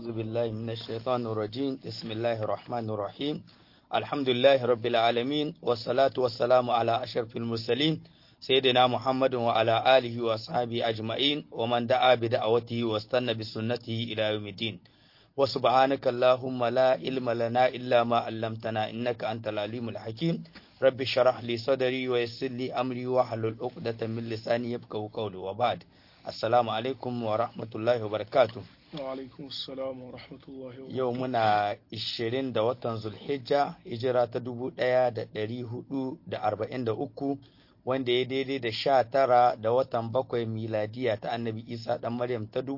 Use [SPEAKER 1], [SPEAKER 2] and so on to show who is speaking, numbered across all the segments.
[SPEAKER 1] أعوذ بالله من الشيطان الرجيم بسم الله الرحمن الرحيم الحمد لله رب العالمين والصلاة والسلام على أشرف المرسلين سيدنا محمد وعلى آله وأصحابه أجمعين ومن دعا بدعوته واستنى بسنته إلى يوم الدين وسبحانك اللهم لا علم لنا إلا ما علمتنا إنك أنت العليم الحكيم رب اشرح لي صدري ويسر لي أمري واحلل عقدة من لساني يفقهوا قولي وبعد السلام عليكم ورحمة الله وبركاته
[SPEAKER 2] Wa'alaikun salam wa rahmatullahi wa
[SPEAKER 1] Yau muna 20 da watan Zulhijja, hijira ta 1443 wanda ya daidai da sha tara da watan bakwai miladiya ta annabi Isa ɗan Maryam ta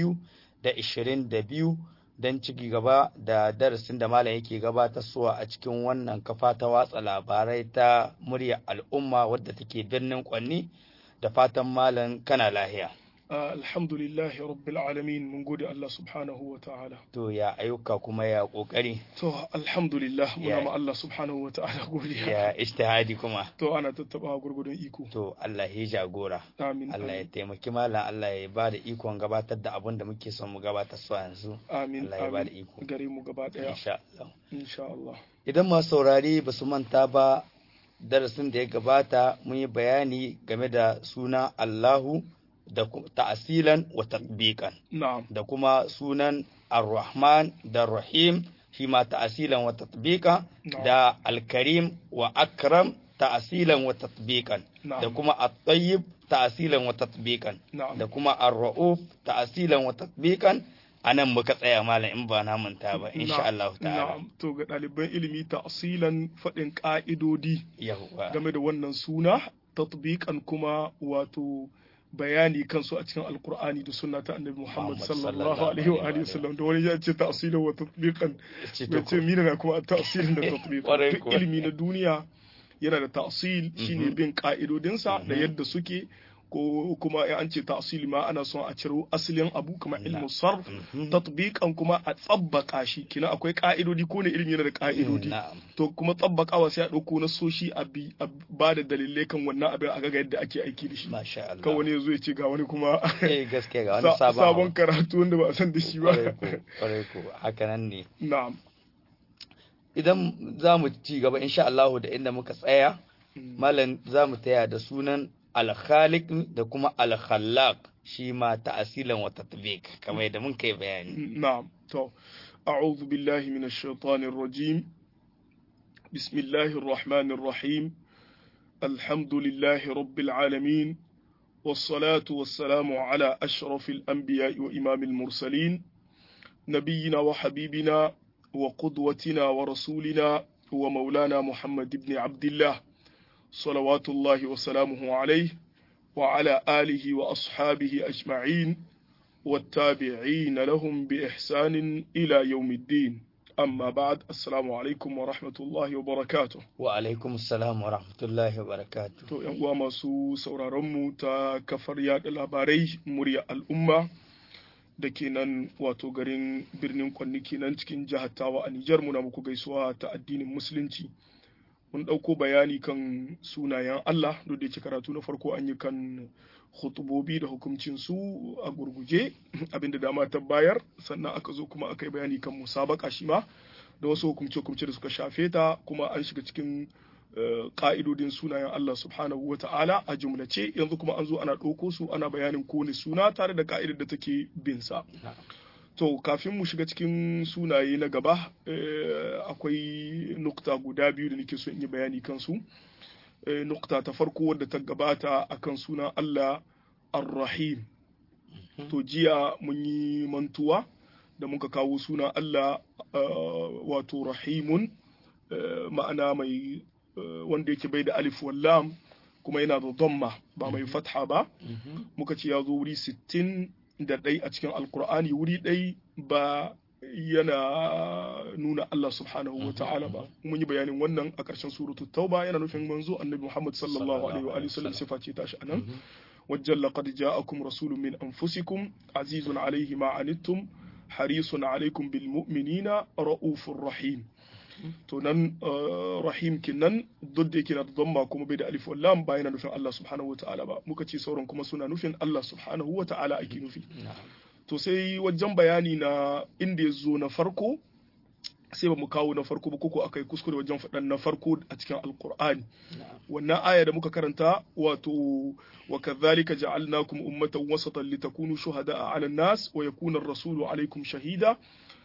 [SPEAKER 1] 2022 don ciki gaba da darasin da malam yake gabatarwa a cikin wannan kafa ta watsa labarai ta murya al'umma wadda take birnin kwanni da fatan malam kana lahiya.
[SPEAKER 2] alhamdulillahi rabbil alamin mun gode Allah subhanahu wa ta'ala
[SPEAKER 1] To ya ayyuka kuma ya kokari
[SPEAKER 2] to alhamdulillah muna
[SPEAKER 1] Ya-
[SPEAKER 2] ma Allah subhanahu wa ta'ala godiya
[SPEAKER 1] ya ishtihadi kuma.
[SPEAKER 2] to ana tattaba gurgudun iko
[SPEAKER 1] To Allah ya jagora.
[SPEAKER 2] amin
[SPEAKER 1] Allah ya
[SPEAKER 2] amin
[SPEAKER 1] taimaki malam Allah ya ba da ikon gabatar da abin da muke son mu gabatar su yanzu.
[SPEAKER 2] amin
[SPEAKER 1] Allah ya ba da
[SPEAKER 2] amin
[SPEAKER 1] iko.
[SPEAKER 2] gare mu gaba daya
[SPEAKER 1] Insha Allah.
[SPEAKER 2] insha Allah
[SPEAKER 1] Idan masu saurari ba su manta ba darasin da ya gabata mun yi bayani game da suna Allahu da ku- ta'asilan wa tatbiqan
[SPEAKER 2] na'am
[SPEAKER 1] da kuma sunan Ar-Rahman da Rahim shi ma ta'asilan wa tatbiqan
[SPEAKER 2] Na'am.
[SPEAKER 1] da Al-Karim wa Akram ta'asilan wa tatbiqan da
[SPEAKER 2] na'am
[SPEAKER 1] kuma At-Tayyib ta'asilan wa tatbiqan
[SPEAKER 2] na'am
[SPEAKER 1] da kuma Ar-Ra'uf ta'asilan wa tatbiqan anan muka tsaya malam in ba na manta ba insha
[SPEAKER 2] Na'am,
[SPEAKER 1] Allah ta'ala
[SPEAKER 2] na'am to ga ɗaliban ilimi ta'asilan faɗin ƙa'idodi
[SPEAKER 1] yawwa
[SPEAKER 2] game da wannan suna tatbiqan kuma wato bayani kansu a cikin alkur'ani da sunna ta annabi Muhammad
[SPEAKER 1] Muhammad
[SPEAKER 2] sallallahu
[SPEAKER 1] sallallahu
[SPEAKER 2] alaihi wa
[SPEAKER 1] alaihi
[SPEAKER 2] alihi
[SPEAKER 1] wa
[SPEAKER 2] wasallam da wani ya ce ta'silan wa tatbiqan
[SPEAKER 1] Ce
[SPEAKER 2] bai
[SPEAKER 1] to
[SPEAKER 2] ce mina na kuma ta'silin da tatbiqan
[SPEAKER 1] Kwarai
[SPEAKER 2] duk
[SPEAKER 1] kuwa.
[SPEAKER 2] ilimi na duniya yana da ta'sil shine
[SPEAKER 1] Mhm.
[SPEAKER 2] bin ka'idodinsa da
[SPEAKER 1] Mhm.
[SPEAKER 2] yadda suke ko kuma in an ce ta'sil ma ana son a ciro asalin abu kamar ilmu sarf
[SPEAKER 1] Mhm.
[SPEAKER 2] tatbiqan kuma a tsabbaka shi kina akwai ka'idodi ko ne ilimi yana da ka'idodi
[SPEAKER 1] na'am
[SPEAKER 2] to kuma tsabbakawa sai a ɗauko na soshi a bi a ba da dalilai kan wannan abin a ga yadda ake aiki da shi
[SPEAKER 1] masha Allah
[SPEAKER 2] kan wani ya zo ya ce ga wani kuma
[SPEAKER 1] eh gaskiya ga wani
[SPEAKER 2] sa-
[SPEAKER 1] sabon
[SPEAKER 2] sabon
[SPEAKER 1] abu.
[SPEAKER 2] karatu wanda ba a san da shi
[SPEAKER 1] kwarai
[SPEAKER 2] ba
[SPEAKER 1] ko kwarai ko haka nan ne
[SPEAKER 2] na'am
[SPEAKER 1] idan za mu ci gaba insha Allah da inda muka tsaya
[SPEAKER 2] Mm.
[SPEAKER 1] malam za mu taya da sunan al-khaliq da kuma al-khallaq shi ma ta'asilan wa tatbiq kamar yadda mun kai bayani
[SPEAKER 2] نعم تو أعوذ بالله من الشيطان الرجيم بسم الله الرحمن الرحيم الحمد لله رب العالمين والصلاة والسلام على أشرف الأنبياء وإمام المرسلين نبينا وحبيبنا وقدوتنا ورسولنا ومولانا محمد بن عبد الله صلوات الله وسلامه عليه وعلى آله وأصحابه أجمعين والتابعين لهم بإحسان إلى يوم الدين أما بعد السلام عليكم ورحمة الله وبركاته
[SPEAKER 1] wa alaikum assalam wa rahmatullahi wa barakatuh
[SPEAKER 2] to yan uwa masu sauraronmu ta kafar yaɗa labarai murya al'umma da ke nan wato garin birnin kwanni kenan cikin jihar tawa a Nijar muna muku gaisuwa ta addinin musulunci mun ɗauko bayani kan sunayen Allah duk da yake karatu na farko an yi kan hutubobi da hukuncin su a gurguje abinda dama ta bayar sannan aka zo kuma aka yi bayani kan musabaka shi ma da wasu hukumce-hukumce da suka shafe ta kuma an shiga cikin eh, ka'idodin sunayen Allah subhanahu wa ta'ala a jumlace yanzu kuma an zo ana ɗauko su ana bayanin kowane suna tare da ka'idar da take bin sa to kafin mu shiga cikin sunaye na gaba eh, akwai nukta guda biyu da nake so in yi bayani kansu Eh, nukta ta farko wadda ta gabata akan sunan Allah ar-Rahim to jiya mun yi mantuwa da muka kawo sunan Allah eh, wato Rahimun eh, ma'ana mai eh, wanda yake bai da alif wallam kuma yana da dhamma ba mai fatha ba
[SPEAKER 1] Mhm.
[SPEAKER 2] muka ce ya zo wuri 60 da ɗai a cikin alkur'ani wuri ɗai ba yana nuna Allah subhanahu wa ta'ala ba mun yi bayanin wannan a ƙarshen suratul tauba yana nufin manzo annabi Muhammad sallallahu alaihi wa alihi wasallam sifa ce tashi anan
[SPEAKER 1] Mhm.
[SPEAKER 2] wajen laqad ja'akum rasulun min anfusikum azizun alaihi ma anittum harisun alaikum bil mu'minina ra'ufur rahim to nan rahim kinnan duk da yake na dhamma kuma bai da alif wal lam ba yana nufin Allah subhanahu wa ta'ala ba muka ce sauran kuma suna nufin Allah subhanahu wa ta'ala ake nufi to sai wajen bayani na inda ya zo na farko sai ba mu kawo na farko ba koko akai kuskure wajen faɗan na farko a cikin alkur'ani wannan aya da muka karanta wato wa kadhalika ja'alnakum ummatan wasatan litakunu shuhada'a 'ala an-nas wa yakuna ar-rasulu 'alaykum shahida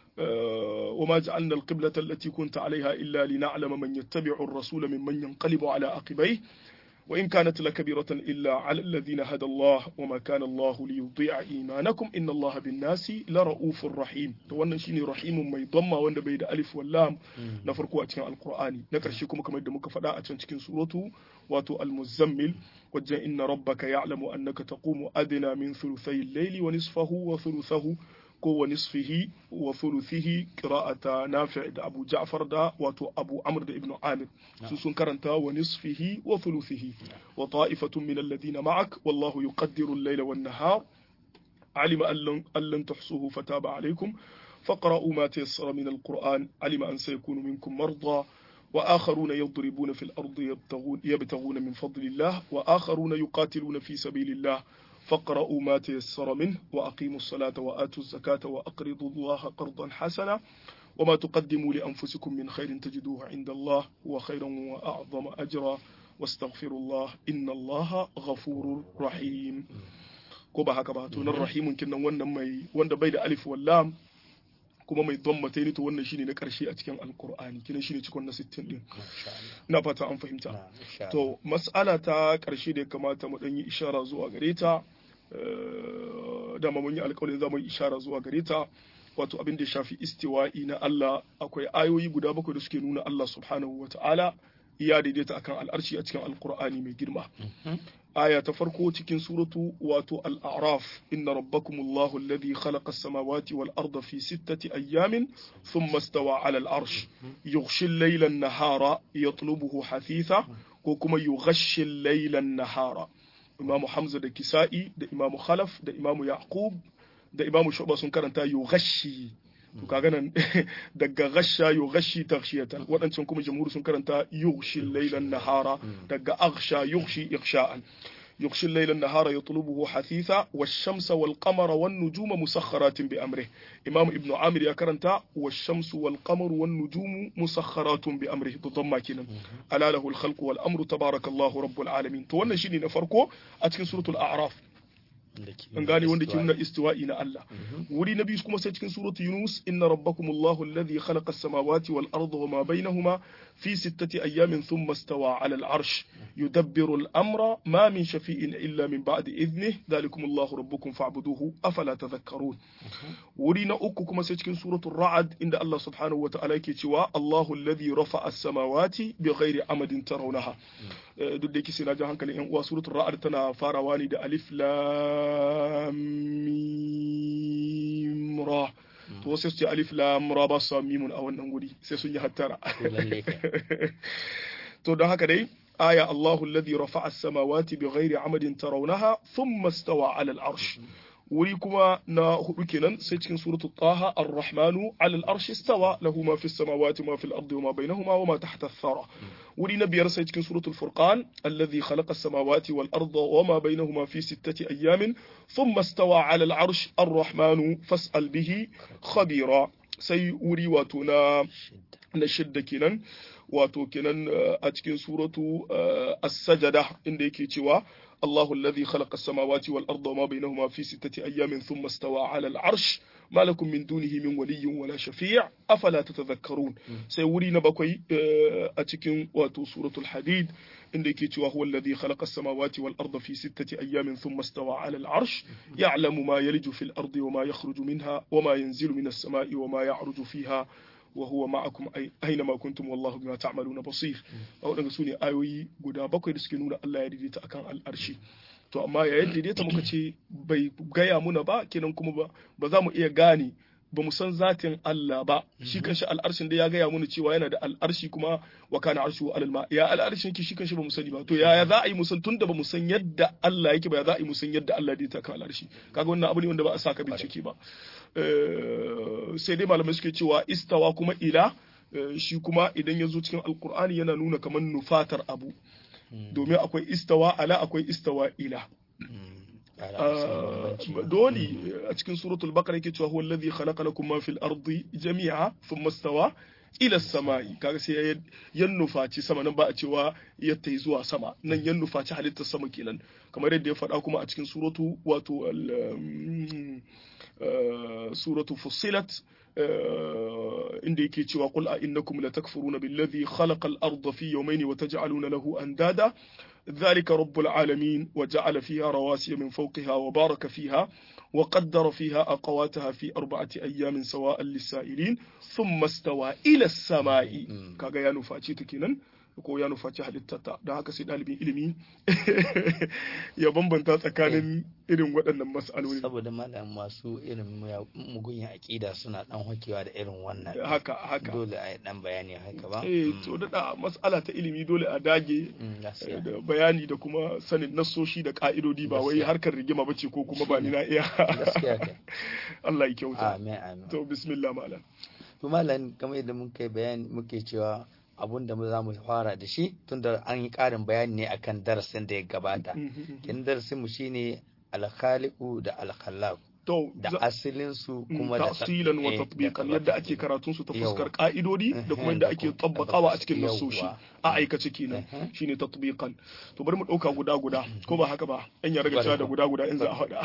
[SPEAKER 2] وما جعلنا القبلة التي كنت عليها إلا لنعلم من يتبع الرسول ممن ينقلب على عقبيه وإن كانت لكبيرة إلا على الذين هدى الله وما كان الله ليضيع إيمانكم إن الله بالناس لرؤوف رحيم wannan shine rahimun mai damma wanda bai da alif wallam na farko a cikin alqur'ani na karshe kuma kamar da muka faɗa a can cikin suratu wato almuzammil wajen inna rabbaka ya'lamu annaka taqumu adna min thuluthay al-layli wa nisfahu wa thuluthahu ko wa nisfihi wa thuluthihi qira'ata nafi' da Abu Ja'far da wato Abu Amr da Ibn Amir su sun karanta wa nisfihi wa thuluthihi wa ta'ifatun min alladhina ma'ak wallahu yuqaddiru al-layla wan nahar علم أن لن تحصوه فتاب عليكم فاقرأوا ما تيسر من القرآن علم أن سيكون منكم مرضى وآخرون يضربون في الأرض يبتغون, يبتغون من فضل الله وآخرون يقاتلون في سبيل الله فاقرأوا ما تيسر منه وأقيموا الصلاة وآتوا الزكاة وأقرضوا الله قرضا حسنا وما تقدموا لأنفسكم من خير تجدوه عند الله هو خيرا وأعظم أجرا واستغفروا الله إن الله غفور رحيم ko ba haka ba to nan rahimun kinnan wannan mai wanda bai da alif wallam kuma mai dhammata ne to wannan shine na karshe a cikin alqur'ani kinan shine cikon na 60 din ina fata an fahimta to mas'ala ta karshe da ya kamata mu dan yi ishara zuwa gare ta dama mun yi alƙawarin za mu yi ishara zuwa gare ta wato abin da ya shafi istiwa'i na Allah akwai ayoyi guda bakwai da suke nuna Allah subhanahu wa ta'ala ya daidaita akan al'arshi a cikin alqur'ani mai girma aya ta farko cikin suratu wato al'araf inna rabbakumullahu alladhi khalaqa as-samawati wal arda fi sittati ayyamin thumma istawa 'ala al-arsh yughshi al-layla an-nahara yatlubuhu hathitha ko kuma yughshi al-layla an-nahara imamu hamza da kisa'i da imamu khalaf da imamu yaqub da imamu shu'ba sun karanta yughshi to kaga nan daga ghasha yughashi taghshiyatan wadancan kuma jamhur sun karanta yughshi laylan nahara daga aghsha yughshi ighsha'an يغشي الليل النهار يطلبه حثيثا والشمس والقمر والنجوم مسخرات بأمره إمام ابن عامر يكرنتا والشمس والقمر والنجوم مسخرات بأمره تضمى كنا ألا له الخلق والأمر تبارك الله رب العالمين تولنا شيني نفرقو أتكن سورة الأعراف an gane wanda ke nuna istiwa'i na Allah wuri na biyu kuma sai cikin suratu Yunus inna rabbakumullahu alladhi khalaqa as-samawati wal arda wama bainahuma fi sittati ayyamin thumma istawa 'ala al-'arsh yudabbiru al-amra ma min shafi'in illa min ba'di idhnihi dhalikumullahu rabbukum fa'buduhu afala tadhakkarun wuri na uku kuma sai cikin suratu Ra'd inda Allah subhanahu wata'ala yake cewa Allahu alladhi rafa'a as-samawati bighairi amadin tarawnaha duk da yake sai na ji hankalin yan uwa suratul Ra'd tana farawa ne da alif lam mim ra to sai su ce alif lam ra ba su mimun a wannan guri sai sun yi hattara to don haka dai aya Allahu alladhi rafa'a as-samawati bighairi amadin tarawnaha thumma istawa 'ala al-'arsh wuri kuma na hudu kenan sai cikin suratu taha ar-rahmanu 'ala al-arsh istawa lahu ma fi as-samawati ma fi al-ardi wa ma bainahuma wa ma tahta ath-thara wuri na biyar sai cikin suratul furqan alladhi khalaqa as-samawati wal arda wa ma bainahuma fi sittati ayamin thumma istawa 'ala al-arsh ar-rahmanu fas'al bihi khabira sai wuri wato na na shidda kenan wato kenan a cikin suratu as-sajada inda yake cewa الله الذي خلق السماوات والأرض وما بينهما في ستة أيام ثم استوى على العرش ما لكم من دونه من ولي ولا شفيع أفلا تتذكرون سيوري نبكي أتكن واتو سورة الحديد إنك هو الذي خلق السماوات والأرض في ستة أيام ثم استوى على العرش يعلم ما يلج في الأرض وما يخرج منها وما ينزل من السماء وما يعرج فيها وهو معكم أينما كنتم والله بما تعملون بصير waɗanda su ne ayoyi guda bakwai da suke nuna Allah ya daidaita akan al'arshi to amma yayin daidaita muka ce bai gaya muna ba kenan kuma ba ba za mu iya gane ba mu san zatin Allah ba shi kanshi al'arshin da ya gaya muna cewa yana da al'arshi kuma wa kana arshu alal ma ya al'arshin ki shi kanshi ba mu sani ba to yaya za a yi mu san tunda ba mu san yadda Allah yake ba ya za a yi mu san yadda Allah daidaita akan al'arshi kaga wannan abu ne wanda ba a saka bincike ba sai dai malamai suke cewa istawa kuma ila shi kuma idan ya zo cikin alkur'ani yana nuna kamar nufatar abu domin akwai istawa ala akwai istawa ila dole a cikin suratul baqara yake cewa huwa alladhi khalaqa lakum ma fil ardi jami'a thumma stawa ila samai kaga sai yan nufaci sama nan ba a cewa ya tai zuwa sama nan yan nufaci halittar sama kenan kamar yadda ya faɗa kuma a cikin suratu wato suratu fussilat inda yake cewa qul a innakum latakfuruna billadhi khalaqa al-ardha fi yawmayni wa taj'aluna lahu andada ذلك رب العالمين وجعل فيها رواسي من فوقها وبارك فيها وقدر فيها أقواتها في أربعة أيام سواء للسائلين ثم استوى إلى السماء كاغا يا نفاتي تكينن ko ya nufaci halittata don haka sai ɗalibin ilimi ya bambanta tsakanin irin waɗannan mas'aloli
[SPEAKER 1] saboda malam masu irin mugun aƙida suna ɗan hakewa da irin wannan
[SPEAKER 2] haka haka
[SPEAKER 1] dole a yi ɗan bayani haka ba
[SPEAKER 2] eh to da mas'ala ta ilimi dole a dage da bayani da kuma sanin nassoshi da ka'idodi ba wai harkar rigima bace ko kuma ba ni na iya Allah ya kyauta
[SPEAKER 1] amin amin
[SPEAKER 2] to bismillah malam
[SPEAKER 1] to malam kamar yadda muka bayani muke cewa abun da za mu fara da shi tunda an yi ƙarin bayani ne akan darasin da ya gabata kin darasin mu shine alkhaliqu da alkhallaq
[SPEAKER 2] to
[SPEAKER 1] da asalin su kuma da
[SPEAKER 2] tafsilan wa tatbiqan yadda ake karatun su ta fuskar ka'idodi da kuma yadda ake tabbakawa a cikin nasoshi a aikace kenan shine tatbiqan to bari mu dauka guda guda ko ba haka ba an ya riga da guda guda in za a hada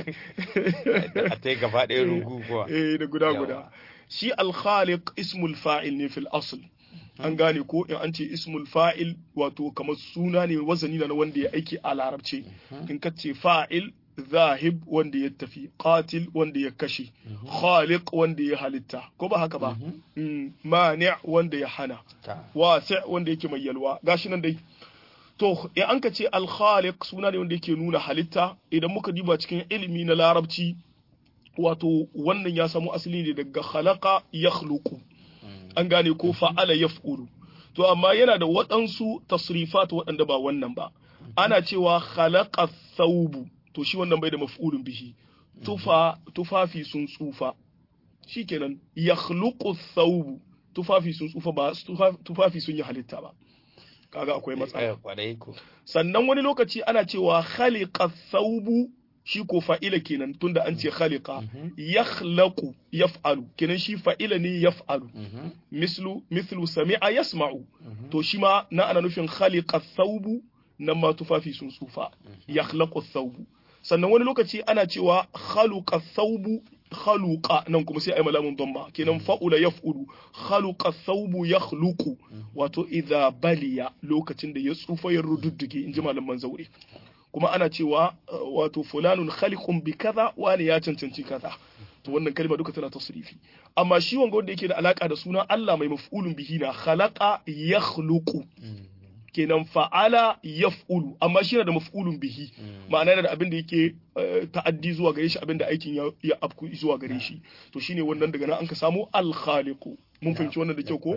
[SPEAKER 1] a tai gaba ɗaya rugu kuwa
[SPEAKER 2] eh da guda guda shi al-khaliq ismul fa'il ne fil asl an gane ko in an ce ismul fa'il wato kamar suna ne wazani na wanda ya aiki a larabce in ka ce fa'il zahib wanda ya tafi qatil wanda ya kashe khaliq wanda ya halitta ko ba haka ba mani wanda ya hana wasi wanda yake mai yalwa gashi nan dai to in an ka ce al khaliq suna ne wanda yake nuna halitta idan muka diba cikin ilimi na larabci wato wannan ya samu asali ne daga khalaqa yakhluqu an gane ko fa'ala yaf'ulu to amma yana da waɗansu tasrifat waɗanda ba wannan ba ana cewa khalaqa thawbu to shi wannan bai da maf'ulun bihi tufa tufafi sun tsufa shikenan yakhluqu thawbu tufafi sun tsufa ba tufafi sun yi halitta ba kaga akwai matsala sannan wani lokaci ana cewa khaliqa thawbu shi ko fa'ila kenan tunda an ce khaliqa yakhlaqu yaf'alu kenan shi fa'ila ne yaf'alu mislu mislu sami'a yasma'u to shi ma na ana nufin khaliqa thawbu nan ma tufafi sun tsufa yakhlaqu thawbu sannan wani lokaci ana cewa khaluqa thawbu khaluqa nan kuma sai ai malamun dhamma kenan fa'ula yaf'ulu khaluqa thawbu yakhluqu wato idza baliya lokacin da ya tsufa ya rududduge inji malaman zaure kuma ana cewa wato fulanun khaliqun bi kaza wani ya cancanci kaza to wannan kalma duka tana tasrifi amma shi wanga wanda yake da alaka da sunan Allah mai maf'ulun bihi na khalaqa yakhluqu kenan fa'ala yaf'ulu amma shi yana da maf'ulun bihi ma'ana yana da abin da yake ta'addi zuwa gare shi abin da aikin ya afku zuwa gare shi to shine wannan daga nan an ka samu al khaliqu mun fahimci wannan da kyau ko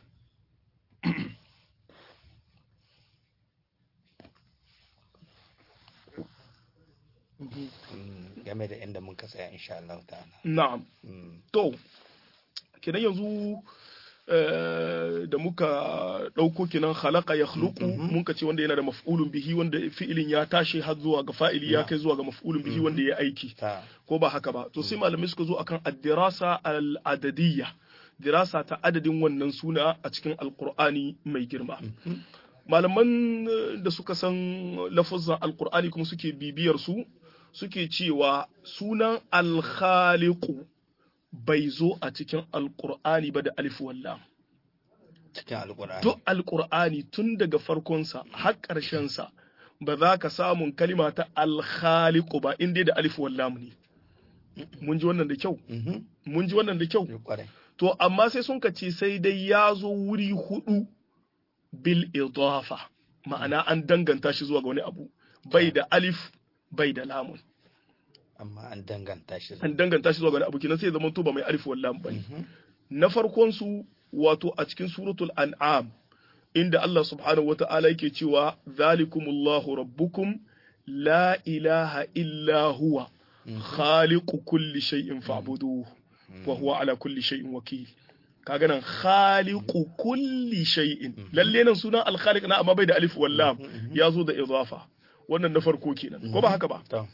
[SPEAKER 1] game da inda muka tsaya insha Allah ta'ala
[SPEAKER 2] na'am to kenan yanzu da muka ɗauko kenan khalaqa ya khluqu mun ka ce wanda yana da maf'ulun bihi wanda fi'ilin ya tashi har zuwa ga fa'ili ya kai zuwa ga maf'ulun bihi wanda ya aiki ko ba haka ba to sai malamai suka zo akan ad-dirasa al-adadiyya dirasa ta adadin wannan suna a cikin alqur'ani mai girma malaman da suka san lafazan alqur'ani kuma suke bibiyar su suke cewa sunan alkhaliqu bai zo a cikin alkur'ani ba da alif wallam
[SPEAKER 1] cikin alkur'ani
[SPEAKER 2] duk alkur'ani tun daga farkonsa har ƙarshensa ba za ka samun kalima ta alkhaliqu ba in dai da alif wallam ne mun ji wannan da kyau mun ji wannan da kyau to amma sai sun ka ce sai dai ya zo wuri hudu bil idafa ma'ana an danganta shi zuwa ga wani abu bai da alif bai da lamun
[SPEAKER 1] amma an danganta shi
[SPEAKER 2] an danganta shi zuwa ga abu kenan sai zaman to ba mai alif wallam bane na farkon su wato a cikin suratul an'am inda Allah subhanahu wata'ala yake cewa zalikumullahu rabbukum la ilaha illa huwa khaliqu kulli shay'in fa'buduhu wa huwa ala kulli shay'in wakil kaga nan khaliqu kulli shay'in lalle nan sunan al-khaliq na amma bai da alif wallam ya zo da idafa wannan na farko kenan ko ba haka ba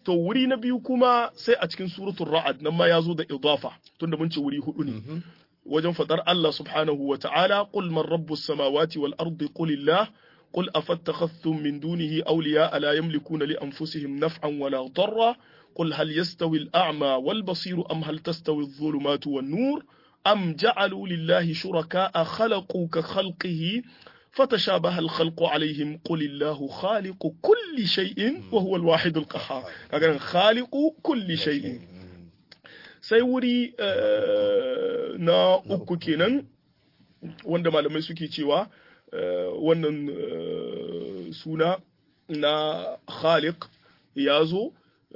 [SPEAKER 2] to wuri na biyu kuma sai a cikin suratul ra'ad nan ma ya zo da idafa tunda mun ce wuri hudu ne wajen fadar Allah subhanahu wa ta'ala qul man rabbus samawati wal ardi qulillah قل أفاتخذتم من دونه أولياء لا يملكون لأنفسهم نفعا ولا ضرا قل هل يستوي الأعمى والبصير أم هل تستوي الظلمات والنور أم جعلوا لله شركاء خلقوا كخلقه فتشابه الخلق عليهم قل الله خالق كل شيء وهو الواحد القهار كان خالق كل شيء سيوري na uku kenan wanda malamai suke cewa wannan suna na khaliq ya zo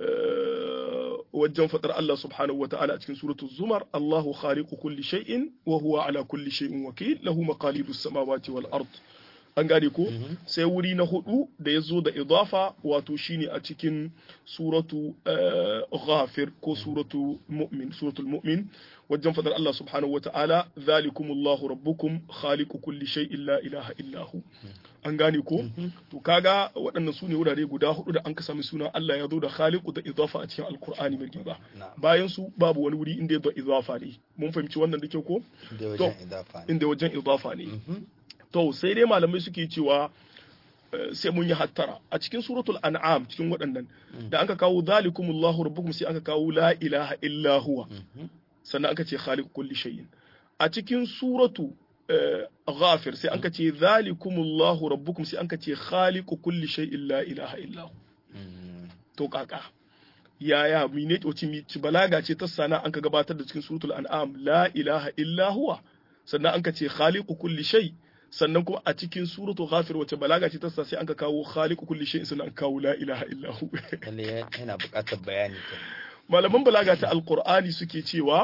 [SPEAKER 2] wajen faɗar Allah subhanahu wa ta'ala a cikin suratul zumar Allahu khaliqu kulli shay'in wa huwa ala kulli shay'in wakil lahu maqalidus samawati wal ard an gane ko sai wuri na hudu da ya zo da idafa wato shine a cikin suratu ghafir ko suratu mu'min suratul mu'min wajen fadar Allah subhanahu wata'ala zalikumullahu rabbukum khaliqu kulli shay'in la ilaha illahu an gane ko to kaga waɗannan sune wurare guda hudu da an ka sami suna Allah ya zo da khaliqu da idafa a cikin alqur'ani mai girma bayan su babu wani wuri inda ya zo idafa ne mun fahimci wannan da kyau ko inda wajen idafa ne to sai dai malamai suke cewa sai mun yi hattara a cikin suratul an'am cikin waɗannan da aka kawo zalikumullahu rabbukum sai aka kawo la ilaha illa huwa sannan aka ce khaliq kulli shay'in a cikin suratu ghafir sai aka ce zalikumullahu rabbukum sai aka ce khaliq kulli shay'in la ilaha illa hu to kaka yaya mine ci balaga ce ta sana an ka gabatar da cikin suratul an'am la ilaha illa huwa sannan an ka ce khaliqu kulli shay sannan kuma a cikin suratul ghafir wace balaga ce ta sa sai an ka kawo khaliqu kulli shay sannan an kawo la ilaha illa hu
[SPEAKER 1] yana buƙatar bayani
[SPEAKER 2] malaman balaga ta alqur'ani suke cewa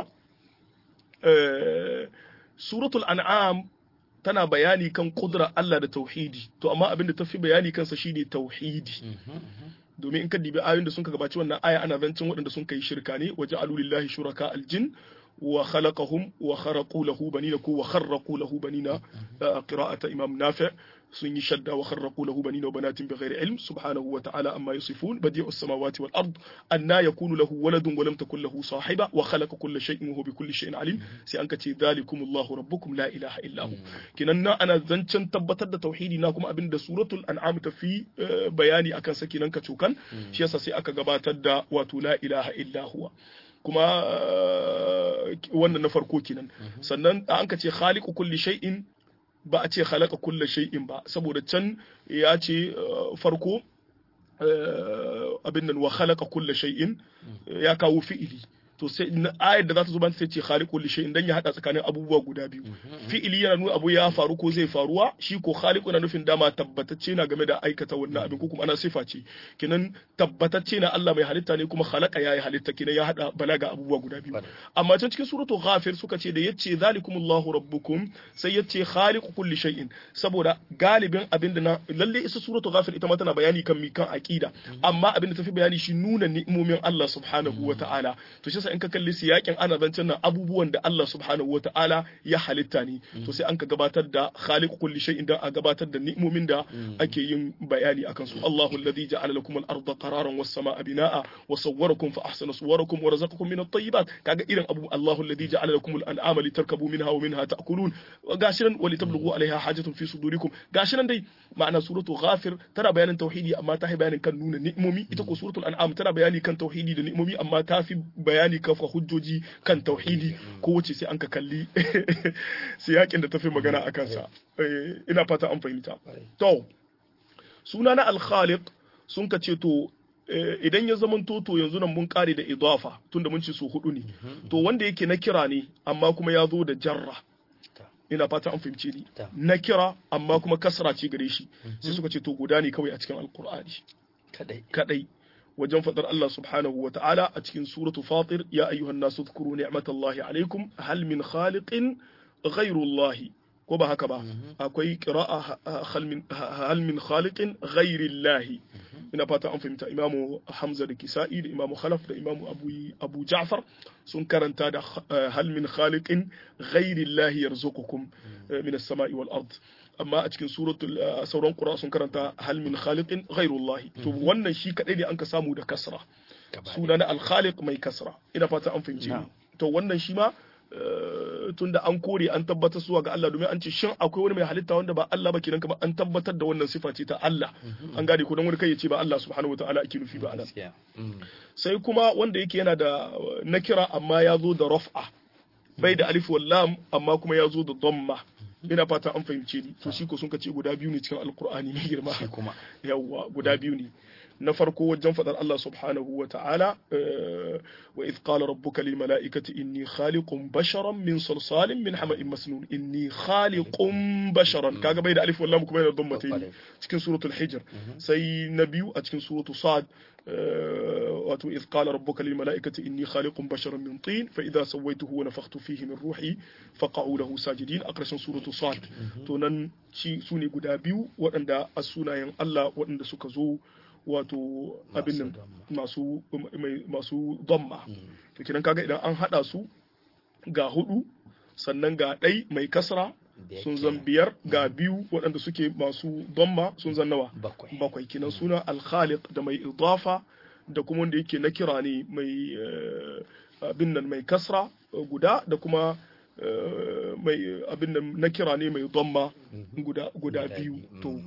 [SPEAKER 2] suratul an'am tana bayani kan kudura Allah da tauhidi to amma abin da ta fi bayani kansa shine tauhidi domin in ka dibi ayoyin da sun ka gabaci wannan aya ana zancin waɗanda sun kai shirka ne waje alulillahi shuraka aljin wa khalaqahum wa kharaqu lahu banina ko wa kharraqu lahu banina qira'ata imam nafi' sun yi shadda wa kharraqu lahu banina wa banatin bighairi ilm subhanahu wa ta'ala amma yasifun badi'u as-samawati wal ard anna yakunu lahu waladun wa lam takul lahu sahiba wa khalaqa kulla shay'in wa huwa bi kulli shay'in alim sai an kace dhalikumullahu rabbukum la ilaha illa hu kinan na ana zancen tabbatar da tauhidi na kuma abinda suratul an'am ta fi bayani akan sa kinan ka cokan shi yasa sai aka gabatar da wato la ilaha illa huwa kuma wannan na farko kenan sannan an ka ce khaliqu kulli shay'in ba a ce khalaqa kulli shay'in ba saboda can ya ce farko abin nan wa khalaqa kulli shay'in ya kawo fi'ili to sai ayar da za ta zo ban sai ce khaliqul li shay'in dan ya hada tsakanin abubuwa guda biyu fi'ili yana nuna abu ya faru ko zai faruwa shi ko khaliqu na nufin dama tabbatacce na game da aikata wannan abin ko kuma ana sifa ce kinan tabbatacce na Allah mai halitta ne kuma khalaqa yayi halitta kinan ya hada balaga abubuwa guda biyu amma can cikin suratu ghafir suka ce da yace zalikumullahu rabbukum sai yace khaliqu kulli shay'in saboda galibin abin da na lalle isa suratu ghafir ita ma tana bayani kan mi kan aqida amma abin da tafi bayani shi nuna ni'imomin Allah subhanahu wa ta'ala to shi in ka kalli siyakin ana zancen nan abubuwan da Allah subhanahu wa ta'ala ya halitta ne to sai an ka gabatar da khaliq kulli shay'in da a gabatar da ni'imomin da ake yin bayani akan su Allahu alladhi ja'ala lakum al-ardha qararan was samaa binaa wa sawwarakum fa ahsana suwarakum wa razaqakum min at-tayyibat kaga irin abu Allahu alladhi ja'ala lakum al-an'ama litarkabu minha wa minha ta'kulun gashi nan wa litablughu 'alayha hajatun fi sudurikum gashi nan dai ma'ana suratu ghafir tana bayanin tauhidi amma ta bayanin kan nuna ni'imomi ita ko suratul an'am tana bayani kan tauhidi da ni'imomi amma ta fi bayani kafa hujjoji kan tauhidi ko wace sai an ka kalli siyakin da ta fi magana a kansa ina fata an fahimta to suna na alkhaliq sun ka ce to idan ya zama toto yanzu nan mun kare da idafa tunda mun ce su hudu ne to wanda yake na kira ne amma kuma ya zo da jarra ina fata an fahimce ni na kira amma kuma kasra ce gare shi sai suka ce to guda ne kawai a cikin alkur'ani
[SPEAKER 1] kadai
[SPEAKER 2] kadai wajen fadar Allah subhanahu wa ta'ala a cikin suratu fatir ya ayyuhan nasu dhkuru ni'matallahi alaikum hal min khaliqin ghayru Allah ko ba haka ba akwai qira'a hal min khaliqin ghayri Allah ina fata an fahimta imamu Hamza da Kisa'i da imamu Khalaf da imamu Abu Abu Ja'far sun karanta da hal min khaliqin ghayri Allah yarzuqukum min as-sama'i wal ard amma a cikin suratul sauran qura sun karanta hal min khaliqin ghayrullah to wannan shi kadai ne an ka samu da kasra suna na al-khaliq mai kasra ina fata an fahimci to wannan shi ma tunda an kore an tabbatar zuwa ga Allah domin an ce shin akwai wani mai halitta wanda ba Allah ba kenan kamar an tabbatar da wannan sifa ce ta Allah an gane ko dan wani kai ya ce ba Allah subhanahu wataala ake nufi ba anan sai kuma wanda yake yana da nakira amma ya zo da raf'a bai da alif wal lam amma kuma ya zo da dhamma ina fata an fahimce ni to shi ko sun kace guda biyu ne cikin alqur'ani mai girma
[SPEAKER 1] kuma
[SPEAKER 2] yawwa guda biyu ne na farko wajen faɗar Allah subhanahu wa ta'ala wa idh qala rabbuka lil mala'ikati inni khaliqun basharan min salsalin min hama'in masnun inni khaliqun basharan kaga bai da alif wallam kuma yana don matayi cikin suratul hijr sai na biyu a cikin suratul sad wato idh qala rabbuka lil mala'ikati inni khaliqun basharan min tin fa idha sawaituhu wa nafakhtu fihi min ruhi faqa'u lahu sajidin a ƙarshen suratul sad to nan shi sune guda biyu waɗanda a sunayen Allah waɗanda suka zo wato abin nan masu masu domma to kidan kaga idan an hada su ga hudu sannan ga ɗai mai kasra sun zan biyar ga biyu waɗanda suke masu domma sun zan nawa bakwai kinan suna alkhaliq da mai idafa da kuma wanda yake na kira ne mai abin nan mai kasra guda da kuma mai abin nan na kira ne mai domma guda biyu to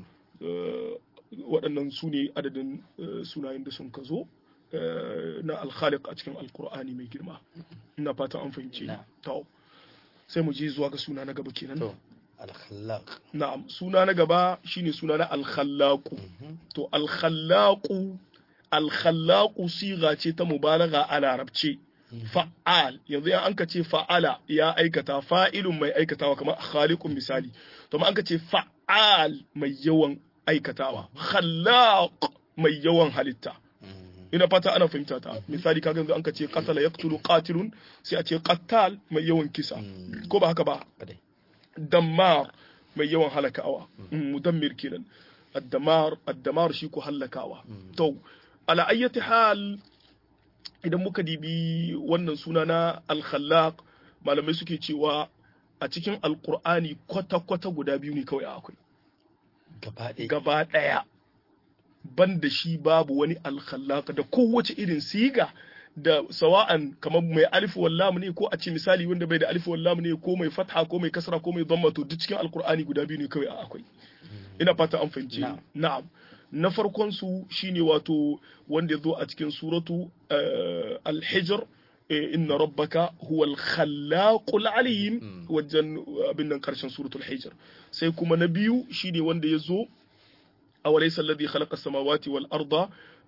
[SPEAKER 2] waɗannan su ne adadin sunayen da sun ka zo na alkhaliq a cikin alkur'ani mai girma ina fata an fahimce to sai mu je zuwa ga suna na gaba kenan
[SPEAKER 1] alkhallaq
[SPEAKER 2] na'am suna na gaba shine suna na alkhallaqu to alkhallaqu alkhallaqu siga ce ta mubalagha a larabce fa'al yanzu an ka ce fa'ala ya aikata fa'ilun mai aikatawa kamar khaliqun misali to ma an ka ce fa'al mai yawan aikatawa khallaq mai yawan halitta ina fata ana fahimta ta misali kaga yanzu an ka ce qatala yaqtulu qatilun sai a ce qattal mai yawan kisa ko ba haka ba dammar mai yawan halakawa mudammir kenan addamar addamar shi ko halakawa to ala ayyati hal idan muka dibi wannan suna na al-khallaq malamai suke cewa a cikin alqur'ani kwata-kwata guda biyu ne kawai akwai gaba ɗaya ban da shi babu wani alkhallaka da kowace irin siga da sawa'an kamar mai alif wallam ne ko a ce misali wanda bai da alif wallam ne ko mai fatha ko mai kasra ko mai dhamma to duk cikin alkur'ani guda biyu ne kawai a akwai ina fata an fahimci na'am na farkon su shine wato wanda ya zo a cikin suratu al-hijr inna rabbaka huwa al-khallaqul alim wajen abin nan karshen suratul hijr sai kuma na biyu shine wanda ya zo awalaysa alladhi khalaqa as-samawati wal arda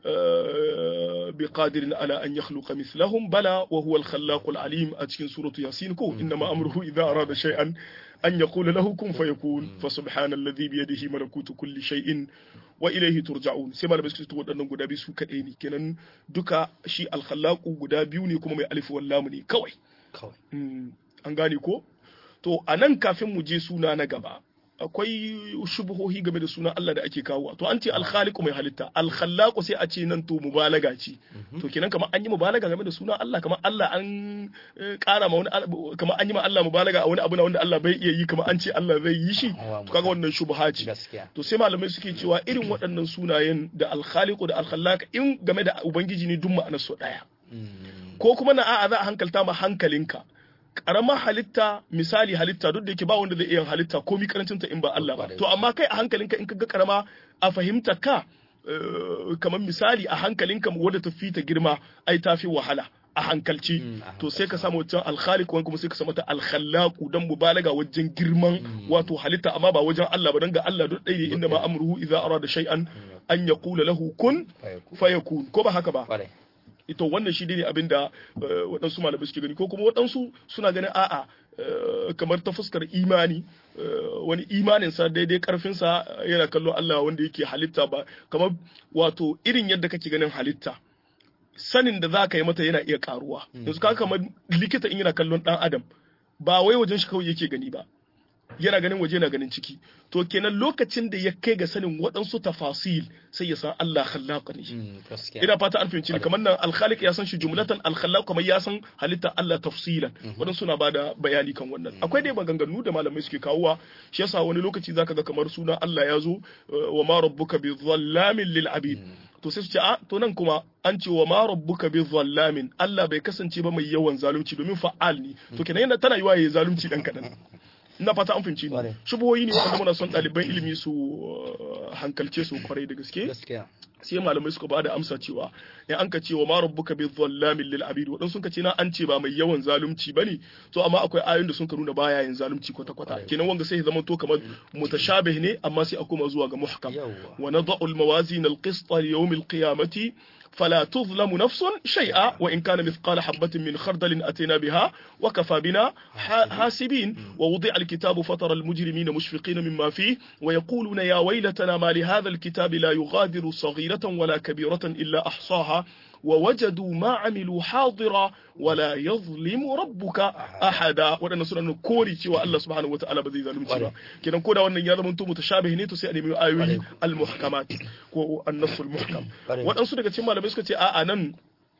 [SPEAKER 2] بقادر على أن يخلق مثلهم بلى وهو الخلاق العليم أتكن سورة ياسين كو إنما أمره إذا أراد شيئا أن يقول له كن فيكون فسبحان الذي بيده ملكوت كل شيء وإليه ترجعون سيما لبس كنت تقول أنه قد بيسو كأيني كنن دكا شي الخلاق قد بيوني كما مي ألف واللامني كوي
[SPEAKER 1] كوي
[SPEAKER 2] أنغاني كو to a nan kafin mu je suna na gaba akwai shubuhohi game da sunan Allah da ake kawo to an ce alkhaliqu mai halitta alkhallaqu sai a ce nan to mubalaga ce to kenan kamar an yi mubalaga game da sunan Allah kamar Allah an kara ma wani kamar an yi ma Allah mubalaga a wani abu na wanda Allah bai iya yi kamar an ce Allah zai yi shi to kaga wannan shubha ce to sai malamai suke cewa irin waɗannan sunayen da alkhaliqu da alkhallaq in game da ubangiji ne duk ma'anar su daya ko kuma na a'a za a hankalta ma hankalinka karamar halitta misali halitta duk da yake ba wanda zai iya halitta ko mi karancinta in ba Allah ba to amma kai a hankalinka in ka ga karama a fahimta ka kamar misali a hankalinka wadda ta fi ta girma ai ta fi wahala a hankalci to sai ka samu wancan alkhaliq wani kuma sai ka samu ta alkhallaqu dan mubalaga wajen girman wato halitta amma ba wajen Allah ba dan ga Allah duk ɗaya inda ma amruhu idza arada shay'an an yaqula lahu kun fayakun ko ba haka ba ito wannan shi ne abin da waɗansu malamai suke gani ko kuma waɗansu suna ganin a'a kamar ta fuskar imani wani imaninsa daidai karfinsa yana kallo Allah wanda yake halitta ba kamar wato irin yadda kake ganin halitta sanin da za ka yi mata yana iya karuwa yanzu ka kamar likita in yana kallon ɗan adam ba wai wajen shi kawai yake gani ba yana ganin waje yana ganin ciki to kenan lokacin da ya kai ga sanin waɗansu tafasil sai ya san Allah khallaq ne ina fata an fahimci kamar nan al-khaliq ya san shi jumlatan al-khallaq kamar ya san halitta Allah tafsilan waɗansu suna bada bayani kan wannan akwai dai maganganu da malamai suke kawowa shi yasa wani lokaci zaka ga kamar suna Allah ya zo wa ma rabbuka bi dhallamin lil abid to sai su ce a to nan kuma an ce wa ma rabbuka bi zallamin Allah bai kasance ba mai yawan zalunci domin fa'al ne to kenan yana tana yiwa yayi zalunci dan kadan ina fata an fahimci ni
[SPEAKER 1] Kwarai.
[SPEAKER 2] shubuhoyi ne wanda muna son ɗaliban ilimi su uh, hankalce su kwarai da gaske
[SPEAKER 1] gaskiya
[SPEAKER 2] sai malamai suka bada amsa cewa in an ka ce wa ma rabbuka bi dhallamin lil abid wadan sun ka ce na an ce ba mai yawan zalunci bane to amma akwai ayoyin da sun ka nuna baya yin zalunci kwata kwata
[SPEAKER 1] Kwarai.
[SPEAKER 2] kenan wanga sai ya zama to kamar mutashabih ne amma sai a koma zuwa ga muhkam
[SPEAKER 1] Yawwa.
[SPEAKER 2] wa nad'u al mawazin al qist li yawm al qiyamati فلا تظلم نفس شيئا وإن كان مثقال حبة من خردل أتينا بها وكفى بنا ح- حاسبين ووضع الكتاب فترى المجرمين مشفقين مما فيه ويقولون يا ويلتنا ما لهذا الكتاب لا يغادر صغيرة ولا كبيرة إلا أحصاها ووجدوا ما عملوا حاضرا ولا يظلم ربك أحدا وأنا سورة كوري cewa Allah subhanahu wataala ba zai zalunci ba kenan ko da wannan ya zama to mutashabih ne to sai a nemi ayoyi al-muhkamat ko an-nassul muhkam
[SPEAKER 1] Kwarai.
[SPEAKER 2] waɗansu daga cikin malamai suka ce a'a nan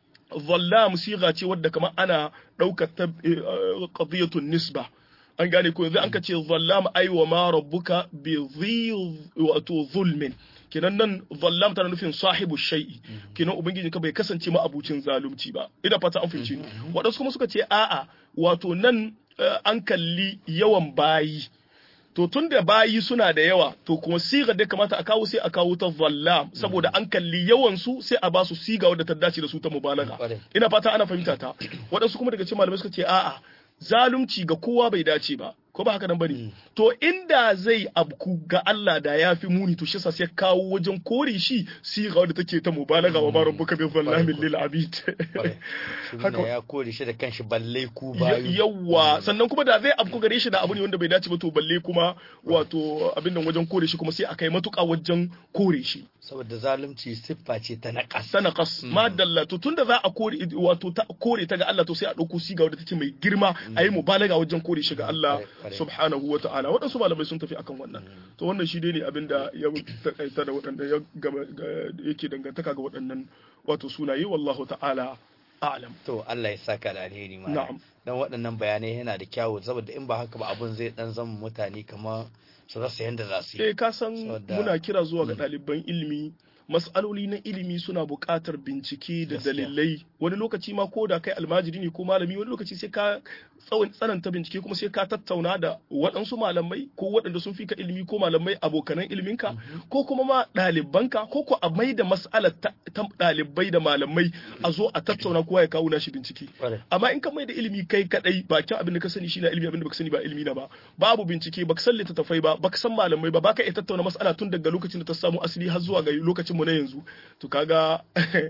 [SPEAKER 2] zallam siga ce wadda kamar ana ɗaukar ta eh, qadiyatun nisba an gane ko yanzu an ka ce zallam ai wa ma rabbuka bi dhi wato zulmin kenan nan zallam tana nufin sahibu shay'i kenan ubangiji ka bai kasance ma abucin zalunci ba ina fata an fahimci ni waɗansu kuma suka ce a'a wato nan eh, an kalli yawan bayi to tun da bayi suna da yawa to kuma sigar da kamata a kawo sai a kawo ta zallam saboda an kalli yawan su sai a ba su siga wadda ta dace da su ta mubalaga
[SPEAKER 1] Kwarai.
[SPEAKER 2] ina fata ana fahimta ta waɗansu kuma daga cikin malamai suka ce a'a zalunci ga kowa bai dace ba ko ba haka nan bane to inda zai abku ga Allah da ya fi muni to shi sa sai kawo wajen kore shi siga wadda take ta mubalaga wa ma rabbuka bi zallamin lil abid
[SPEAKER 1] Kwarai. Shi
[SPEAKER 2] Haka-
[SPEAKER 1] ne ya kore shi da kanshi balle ku
[SPEAKER 2] Ya-
[SPEAKER 1] bayu
[SPEAKER 2] yawwa sannan kuma da zai afku gare shi da abu ne wanda bai dace ba to balle kuma wato abin nan wajen kore shi kuma sai a kai matuƙa wajen kore shi
[SPEAKER 1] saboda zalunci siffa ce ta naƙas
[SPEAKER 2] sanaqas ma dalla to tunda za a kore wato ta kore ta ga Allah to sai a dauko siga wadda take mai girma a yi mubalaga wajen kore shi ga Allah
[SPEAKER 1] Kwarai, kwarai.
[SPEAKER 2] subhanahu wa ta'ala waɗansu malamai sun tafi akan wannan to wannan shi dai ne abin da ya takaita da waɗanda ya gama ga- yake dangantaka ga waɗannan wato sunaye wallahu ta'ala a'lam
[SPEAKER 1] to Allah ya saka da alheri ma
[SPEAKER 2] Na'am.
[SPEAKER 1] dan waɗannan bayanai yana da kyawu saboda in ba haka ba abun zai dan zama mutane kamar su rasa yanda za su yi
[SPEAKER 2] eh ka san
[SPEAKER 1] Saboda-
[SPEAKER 2] muna kira zuwa ga ɗaliban ilimi mas'aloli na ilimi suna buƙatar bincike da
[SPEAKER 1] Gaskiya.
[SPEAKER 2] dalilai wani lokaci ma ko da kai almajiri ne ko malami wani lokaci sai ka tsawon tsananta bincike kuma sai ka tattauna da waɗansu malamai ko waɗanda sun fi ka ilimi ko malamai abokanan iliminka ko kuma ma ɗalibanka ko ko a mai da mas'alar ta ta ɗalibai da malamai a zo a tattauna kowa ya kawo nashi bincike
[SPEAKER 1] Kwarai.
[SPEAKER 2] amma in ka mai da ilimi kai kadai bakin abin da ka sani shine ilimi abin da baka sani ba ilimi na ba babu bincike baka san littattafai ba baka san malamai ba baka iya tattauna mas'ala tun daga lokacin da ta samu asali har zuwa ga lokacin mu na yanzu to kaga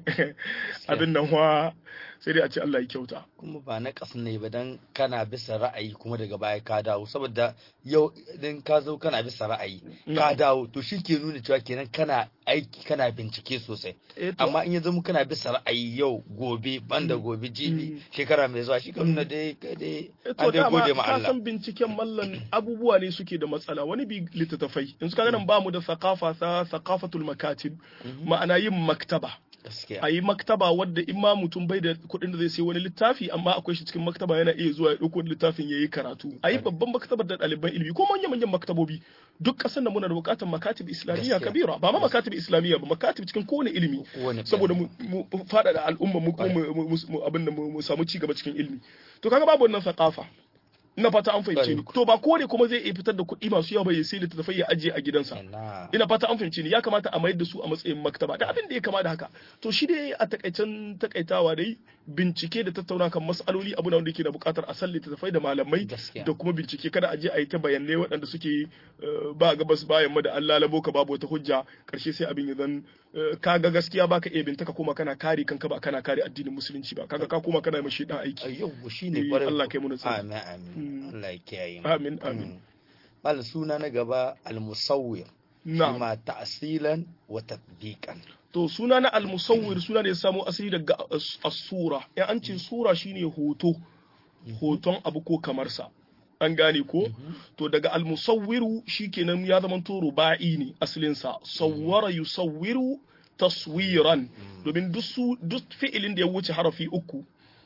[SPEAKER 2] abin nan wa sai dai a ce Allah ya kyauta
[SPEAKER 1] kuma ba na ne ba dan kana bisa ra'ayi kuma daga baya ka dawo saboda yau idan ka zo kana bisa ra'ayi ka
[SPEAKER 2] Na'am.
[SPEAKER 1] dawo to shi ke nuna cewa kenan kana aiki kana bincike sosai
[SPEAKER 2] Eh, to-
[SPEAKER 1] amma in ya zama kana bisa ra'ayi yau gobe banda gobe jibi shekara mai zuwa shi ka nuna dai kai dai
[SPEAKER 2] Eh,
[SPEAKER 1] an
[SPEAKER 2] to
[SPEAKER 1] dai
[SPEAKER 2] dama
[SPEAKER 1] gode ma
[SPEAKER 2] ka
[SPEAKER 1] Allah
[SPEAKER 2] san binciken mallan abubuwa ne suke da matsala wani bi littattafai yanzu kaga nan bamu da thaqafa ta thaqafatul makatib ma'ana yin maktaba
[SPEAKER 1] gaskiya
[SPEAKER 2] a yi maktaba wadda in ma mutum bai da kuɗin da zai sai wani littafi amma akwai shi cikin maktaba yana iya zuwa ya ɗauko wani littafin ya yi karatu a yi babban maktabar da ɗaliban ilimi ko manyan manyan maktabobi duk ƙasar da muna da buƙatar makatib islamiyya
[SPEAKER 1] Gaskiya.
[SPEAKER 2] kabira ba ma makatib islamiyya ba makatib cikin kowane ilimi
[SPEAKER 1] Kowane
[SPEAKER 2] saboda mu mu faɗaɗa al'umma mu kuma mu- mu- mu- abin da mu mu samu ci gaba cikin ilimi to kaga babu wannan thaqafa ina fata an fahimce ni to ba kowane kuma zai iya fitar da kuɗi masu yawa ba ya sai littattafai ya ajiye a gidansa
[SPEAKER 1] ina
[SPEAKER 2] ina fata an fahimci ni ya kamata a mayar da su a matsayin maktaba da abin da ya kama da haka to shi dai a takaicen takaitawa dai bincike da tattauna kan mas'aloli abu na wanda yake da bukatar a sallita tafai da malamai
[SPEAKER 1] Gaskiya.
[SPEAKER 2] da kuma bincike kada a je a yi ta bayanai waɗanda suke eh, ba gabas bayan ma da Allah labo ka babu wata hujja karshe sai abin ya zan eh, kaga gaskiya baka iya bintaka kuma kana kare kanka ba kana kare addinin musulunci ba kaga ka kuma kana mai shedan aiki
[SPEAKER 1] yau shi
[SPEAKER 2] Eh,
[SPEAKER 1] ne kwarai
[SPEAKER 2] Allah kai mu nasara.
[SPEAKER 1] amin amin
[SPEAKER 2] Mm.
[SPEAKER 1] Allah ya kiyaye mu
[SPEAKER 2] amin amin
[SPEAKER 1] Mm. Malam suna na gaba al-musawwir
[SPEAKER 2] na'am
[SPEAKER 1] ma ta'silan wa tatbiqan
[SPEAKER 2] To suna na al-musawwir suna da ya samo asali daga as- as-sura. Ya an ce sura shine hoto, hoton abu ko kamar sa. An gane ko? To daga al-musawwiru shikenan ya zama to ruba'i ne asalin sa. Sawwara yusawwiru taswiran. Domin duk su duk fi'ilin da ya wuce harafi uku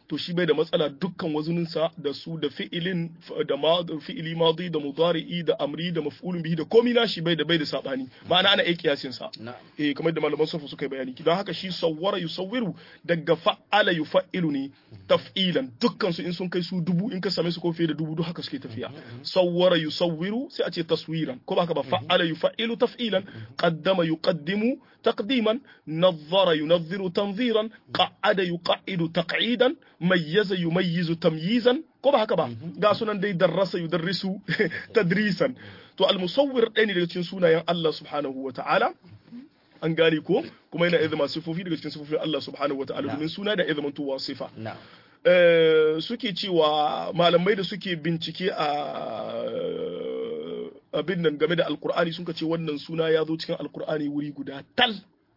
[SPEAKER 2] to shi bai da matsala dukkan wazuninsa da su da fi'ilin da ma fi'ili madi da mudari'i da amri da maf'ulun bihi da komai na shi bai da bai da sabani ma'ana ana aiki kiyasin sa eh kamar da malaman sarfu suka yi bayani don haka shi sawwara yusawwiru daga fa'ala yufa'ilun ne taf'ilan dukkan su in sun kai su dubu in ka same su ko fiye da dubu duk haka suke tafiya sawwara yusawwiru sai a ce taswiran ko ba haka ba fa'ala yufa'ilu taf'ilan qaddama yuqaddimu taqdiman nadhara yunadhiru tanziran qa'ada yuqa'idu taq'idan mayyaza yumayyizu tamyizan ko ba haka ba ga sunan dai darrasa yudarrisu tadrisan to al-musawwir ɗaya ne daga cikin sunayen Allah subhanahu wa ta'ala an gane ko kuma yana izama sifofi daga cikin sifofin Allah subhanahu wataala domin suna da izama tuwa sifa suke cewa malamai da suke bincike a abin nan game da alkur'ani sun ce wannan suna ya zo cikin alkur'ani wuri guda tal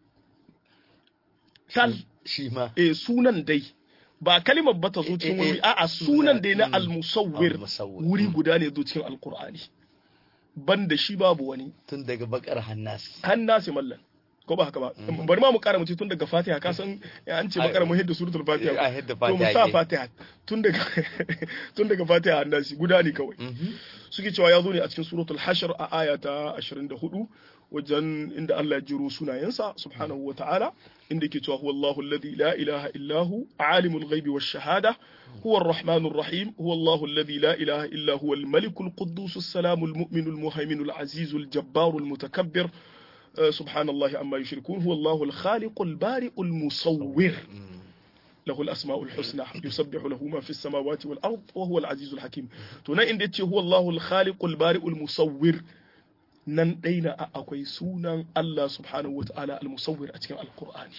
[SPEAKER 2] tal
[SPEAKER 1] shi ma
[SPEAKER 2] eh sunan dai ba kalimar ba ta zo cikin wuri a'a sunan dai na almusawwir wuri guda ne zo cikin alkur'ani banda shi babu wani
[SPEAKER 1] tun daga bakar hannasi
[SPEAKER 2] hannasi mallan ko ba haka ba bari ma mu kara mutu tun daga fatiha ka san an ce bakara mu hidda suratul fatiha to mu sa fatiha tun daga tun daga fatiha hannasi guda ne kawai suke cewa ya zo ne a cikin suratul hashr a aya ta 24 wajen inda Allah ya jiro sunayensa subhanahu wa ta'ala inda yake cewa huwa Allahu alladhi la ilaha illa hu alimul ghaibi wash shahada huwa ar-rahmanur rahim huwa Allahu alladhi la ilaha illa huwa al-malikul quddus as-salamul mu'minul muhaiminul azizul jabbarul mutakabbir سبحان الله عما يشركون هو الله الخالق البارئ المصور له الأسماء الحسنى يسبح له ما في السماوات والأرض وهو العزيز الحكيم تنا إن هو الله الخالق البارئ المصور nan ɗaina a akwai sunan Allah subhanahu wa ta'ala al-musawwir a cikin alkur'ani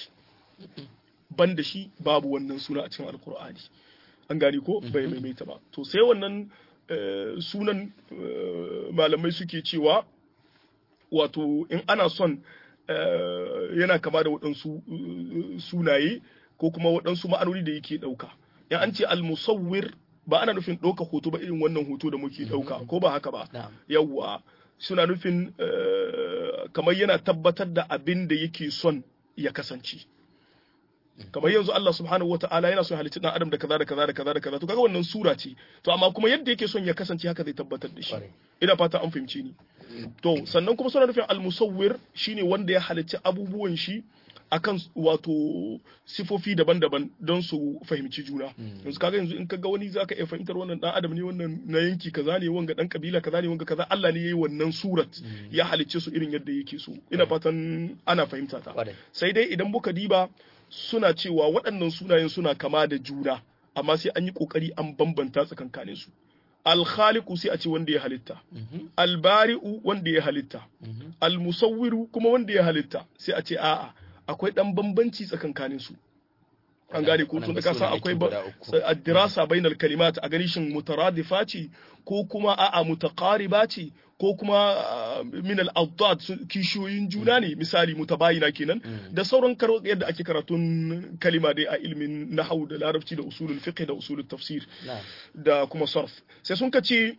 [SPEAKER 2] ban da shi babu wannan suna a cikin alkur'ani an gani ko bai maimaita ba to sai wannan sunan malamai suke cewa wato in ana son yana kama da waɗansu sunaye ko kuma waɗansu ma'anoni da yake ɗauka in an ce al-musawwir ba ana nufin ɗauka hoto ba irin wannan hoto da muke ɗauka ko ba haka ba yawwa suna nufin kamar yana tabbatar da abin da yake son ya kasance kamar yanzu Allah subhanahu wata'ala yana son halitta dan adam da kaza da kaza da kaza da kaza to kaga wannan sura ce to amma kuma yadda yake son ya kasance haka zai tabbatar da shi ina fata an fahimce ni to sannan kuma suna nufin al-musawwir shine wanda ya halicci abubuwan shi akan wato sifofi daban-daban don su fahimci juna yanzu kaga yanzu in kaga wani zaka iya fahimtar wannan dan adam ne wannan na yanki kaza ne wanga dan kabila kaza ne wanga kaza Allah ne yayi wannan surat ya halicce su irin yadda yake so ina fatan ana fahimta ta sai dai idan muka diba suna cewa waɗannan sunayen suna kama da juna amma sai an yi kokari an bambanta tsakankanin su alkhaliqu sai a ce wanda ya halitta albari'u wanda ya halitta almusawwiru kuma wanda ya halitta sai a ce a'a akwai dan bambanci tsakankanin su an gane ko tun da ka san akwai addirasa bainal kalimat a gani shin mutaradifa ce ko kuma a'a mutaqariba ce ko kuma min al-awdad kishiyoyin juna ne misali mutabayina kenan da sauran karo yadda ake karatun kalima dai a ilmin nahwu da larabci da usulul fiqh da usulul tafsir da kuma sarf sai sun ka ce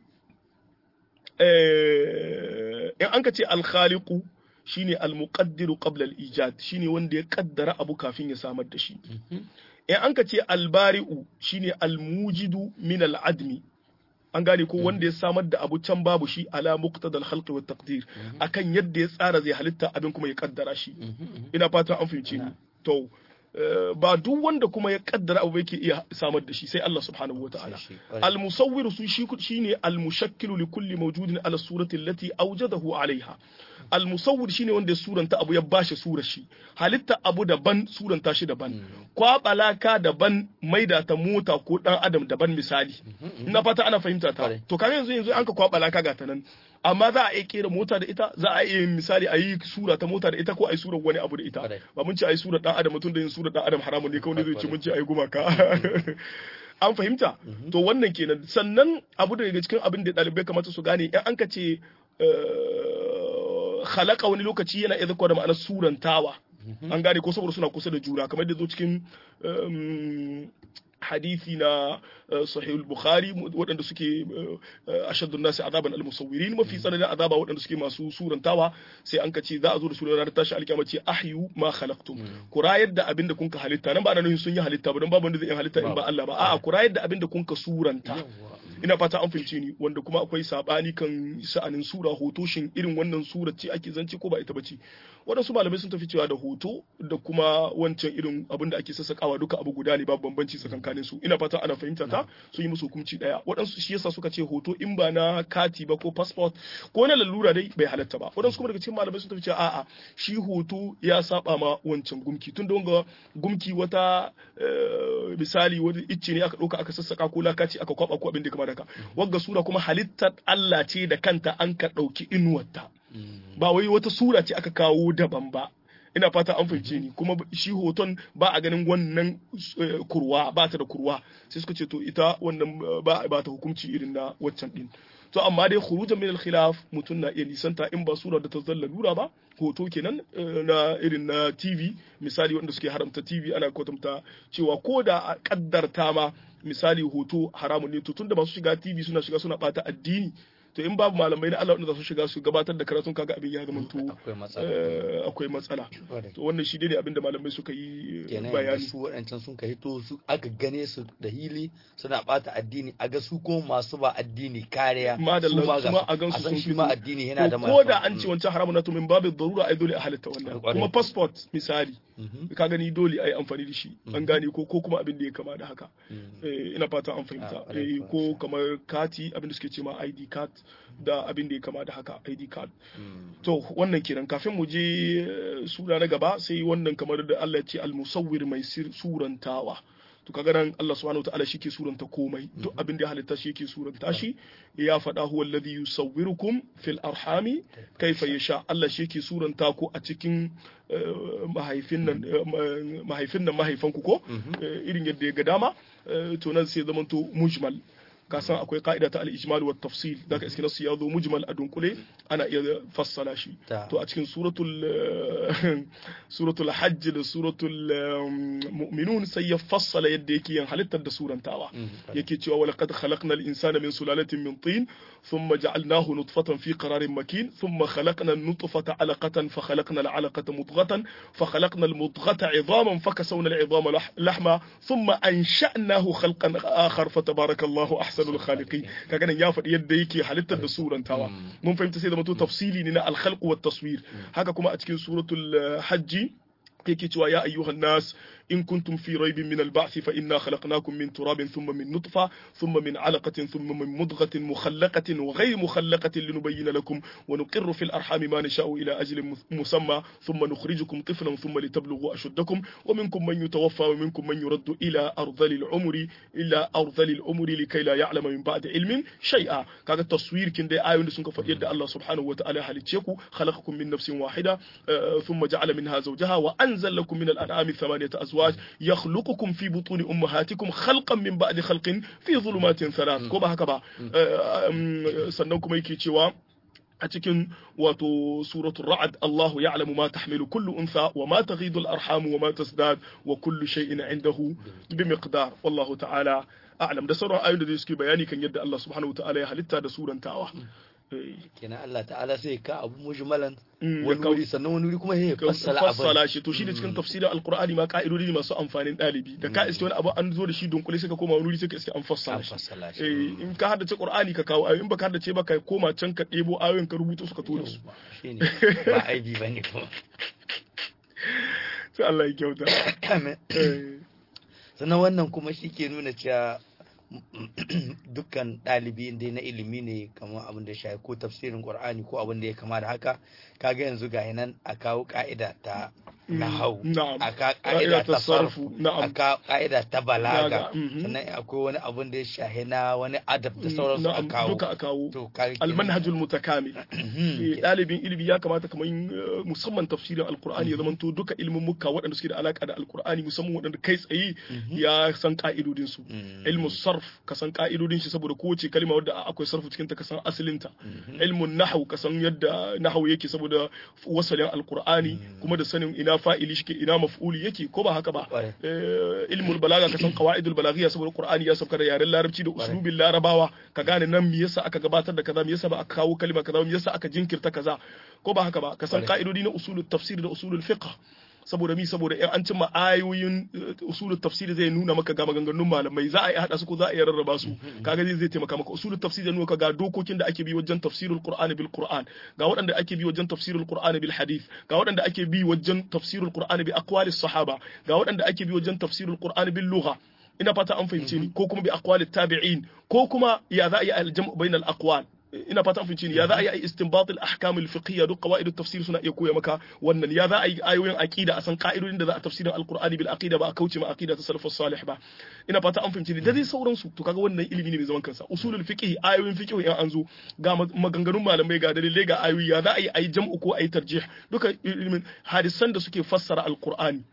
[SPEAKER 2] in an ka ce al-khaliqu shine al-muqaddiru qabla al-ijad shine wanda ya kaddara abu kafin ya samar da shi in an ka ce al-bari'u shine al-mujidu min al-admi an gane ko wanda ya samar da abu can babu shi ala muqtadal khalqi wat taqdir akan yadda ya tsara zai halitta abin kuma ya kaddara shi ina fatan an fahimce ni to ba duk wanda kuma ya kaddara abu yake iya samar da shi sai Allah subhanahu wataala al musawwir su shi shine al mushakkilu li kulli mawjudin ala surati allati awjadahu alaiha al musawwir shine wanda ya suranta abu ya bashi surar shi halitta abu daban suranta shi daban kwabalaka daban maida ta mota ko dan adam daban misali ina fata ana fahimta ta to kaga yanzu yanzu an ka kwabalaka ga ta nan amma za a iya kera mota da ita za a iya misali a yi sura ta mota da ita ko a yi sura wani abu da ita ba mun ce a yi sura dan adam mutum da yin sura dan adam haramun ne kawai ne zai ce mun ce a yi gumaka an fahimta to wannan kenan sannan abu da daga cikin abin da ɗalibai kamata su gane in an ka ce halaka wani lokaci yana iya zakwa da ma'anar surantawa an gane ko saboda suna kusa da juna kamar da zo cikin hadisi na sahih al-bukhari waɗanda suke ashaddu nasi azaban al-musawwirin mafi tsananin azaba waɗanda suke masu surantawa sai an kace za a zo da su ranar tashi alkiyama ce ahyu ma khalaqtum ku rayar da abinda kun ka halitta nan ba ana nufin sun yi halitta ba don babu wanda zai yi halitta in ba Allah ba a'a ku rayar da abinda kun ka suranta ina fata an fahimce ni wanda kuma akwai sabani kan sha'anin sura hoto shin irin wannan sura ce ake zance ko ba ita bace waɗansu malamai sun tafi cewa da hoto da kuma wancan irin abin da ake sassakawa duka abu guda ne babu bambanci tsakankanin su ina fata ana fahimta ta sun yi musu hukunci daya waɗansu shi yasa suka ce hoto in ba na kati ba ko passport ko na lalura dai bai halatta ba waɗansu kuma daga cikin malamai sun tafi cewa a'a shi hoto ya saba ma wancan gumki tun da wanga gumki wata misali wani icce ne aka ɗauka aka sassaka ko lakaci aka kwaba ko abin da kamar haka wagga sura kuma halittar Allah ce da kanta an ka ɗauki inuwarta ba wai wata sura ce aka kawo daban ba ina fata an fahimce ni kuma shi hoton ba a ganin wannan kurwa ba ta da kurwa sai suka ce to ita wannan ba ba ta hukunci irin na waccan din to amma dai khurujan min al-khilaf mutun na iya nisanta in ba sura da ta zalla lura ba hoto kenan na irin na TV misali wanda suke haramta TV ana kwatanta cewa ko da a kaddarta ma misali hoto haramun ne to tunda masu shiga TV suna shiga suna bata addini to in babu malamai na Allah wanda za su shiga su gabatar da karatun kaga abin ya zama to akwai matsala to wannan shi ne abin da malamai suka yi bayani
[SPEAKER 1] su waɗancan sun kai to su aka gane su da hili suna bata addini a ga su ko masu ba addini kariya
[SPEAKER 2] madalla kuma a gan su sun
[SPEAKER 1] shi ma addini yana da
[SPEAKER 2] ko da an ce wancan haramun na to min babu darura ai dole a halitta wannan kuma passport misali ka gani dole ai amfani da shi an gane ko ko kuma abin da ya kama da haka ina fata an fahimta ko kamar kati abin da suke ce ma ID card da abin da ya kama da haka ID card. To wannan kenan kafin mu je sura na gaba sai wannan kamar da Allah ya ce al-musawwir mai surantawa. To kaga nan Allah subhanahu wataala shi ke suranta komai duk abin da ya halitta shi yake suranta shi ya faɗa huwa alladhi yusawwirukum fil arhami kaifa yasha Allah shi yake suranta ku a cikin mahaifin nan mahaifin nan mahaifanku ko irin yadda ya ga dama to nan sai zamanto mujmal ka san akwai ka'ida ta al-ijmal wa tafsil daga iske nasu ya zo mujmal a dunkule ana iya fassala shi to a cikin suratul suratul hajj da suratul mu'minun sai ya fassala yadda yake yin halittar da surantawa yake cewa wa laqad khalaqna al-insana min sulalatin min tin thumma ja'alnahu nutfatan fi qararin makin thumma khalaqna an-nutfata 'alaqatan fa khalaqna al-'alaqata mudghatan fa khalaqna al-mudghata 'idhaman fa kasawna al-'idhama lahma thumma ansha'nahu khalqan akhar fa tabarakallahu ahsan ahsanul khaliqin kaga nan ya faɗi yadda yake halittar da surantawa mun fahimta sai da mutu tafsili ne na al-khalq wa taswir haka kuma a cikin suratul hajji yake cewa ya ayyuhan nas in kuntum fi raibin min al-ba'th fa inna khalaqnakum min turabin thumma min nutfa thumma min 'alaqatin thumma min mudghatin mukhallaqatin wa ghayr mukhallaqatin linubayyana lakum wa nuqirru fil arhami ma nasha'u ila ajalin musamma thumma nukhrijukum tiflan thumma litablughu ashuddakum wa minkum man yutawaffa wa minkum man yuraddu ila ardhali al-umri ila ardhali al-umri likay la ya'lama min ba'di ilmin shay'a kaga taswir kin dai ayoyin da sun ka faɗi yadda Allah subhanahu wa ta'ala halicce ku khalaqakum min nafsin wahida thumma ja'ala minha zawjaha wa anzala lakum min al-an'ami thamaniyata azwaj يخلقكم في بطون أمهاتكم خلقا من بعد خلق في ظلمات ثلاث ko ba haka ba sannan kuma yake cewa a cikin wato suratul ra'ad Allahu ya'lamu ma tahmilu kullu untha wa ma taghidu al-arham wa ma tasdad wa kullu shay'in 'indahu bi miqdar wallahu ta'ala a'lam da sauran ayoyin da suke bayani kan yadda Allah subhanahu wa ta'ala ya halitta da surantawa
[SPEAKER 1] kenan Allah ta'ala sai ka abu mujmalan wani wuri sannan wani wuri kuma ya fassala abin
[SPEAKER 2] fassala shi to shi da cikin tafsirin alqur'ani ma ka'idodi ne masu amfanin dalibi da ka iske wani abu an zo da shi dunkule sai ka koma wani wuri sai ka iske an fassala shi eh in ka haddace qur'ani ka kawo ayoyin baka haddace ba ka koma can ka debo ayoyin ka rubuto su ka tura su
[SPEAKER 1] shine ba aibi bane kuma
[SPEAKER 2] sai Allah ya kyauta
[SPEAKER 1] sannan wannan kuma shi ke nuna cewa dukkan ɗalibi inda na ilimi ne kamar abin da shafi ko tafsirin qur'ani ko abin da ya kama da haka kaga yanzu ga nan a kawo ka'ida ta nahau a ka ka'ida ta sarfu a ka ka'ida ta balaga sannan akwai wani abin da ya shahi na wani adab da sauransu a kawo
[SPEAKER 2] duka a kawo almanhajul mutakamil ɗalibin ilimi ya kamata kamar musamman tafsirin alqur'ani ya zamanto duka ilimin mukka waɗanda suke da alaka da alqur'ani musamman waɗanda kai tsaye ya san ka'idodin su ilmu sarf ka san ka'idodin shi saboda kowace kalma wadda akwai sarfu cikin ta ka san asalinta ilmun nahwu ka san yadda nahwu yake saboda wasalin alqur'ani kuma da sanin ina ina fa'ili shike ina maf'uli yake ko ba haka ba ilmul balaga ka san qawaidul balaghiya saboda qur'ani ya sauka da yaren larabci da uslubin larabawa ka gane nan me yasa aka gabatar da kaza me yasa ba aka kawo kalma kaza me yasa aka jinkirta kaza ko ba haka ba ka san ka'idodi na usulul tafsir da usulul fiqh saboda mi saboda in an cimma ayoyin usulul tafsir zai nuna maka ga maganganun malamai za a yi hada su ko za a yi rarraba su kaga zai taimaka maka usulul tafsir zai nuna ka ga dokokin da ake bi wajen tafsirul qur'ani bil qur'an ga waɗanda ake bi wajen tafsirul qur'ani bil hadith ga waɗanda ake bi wajen tafsirul qur'ani bi aqwalis sahaba ga waɗanda ake bi wajen tafsirul qur'ani bil lugha ina fata an fahimce ni ko kuma bi aqwalit tabi'in ko kuma ya za a yi aljam'u bainal aqwal ina fata fahimci ne ya za a yi istinbat al-ahkam al-fiqhiyya duk qawaid at-tafsir suna iya koya maka wannan ya za a yi ayoyin aqida a san ka'idodin da za a tafsirin al-qur'ani bil aqida ba a kauce ma aqida ta salafus salih ba ina fata an fahimci ne da dai sauransu to kaga wannan ilimi ne mai zaman kansa usulul fiqh ayoyin fiqh in an zo ga maganganun malamai ga dalilai ga ayoyi ya za a yi ayi jam'u ko ayi tarjih duka ilimin hadisan da suke fassara al-qur'ani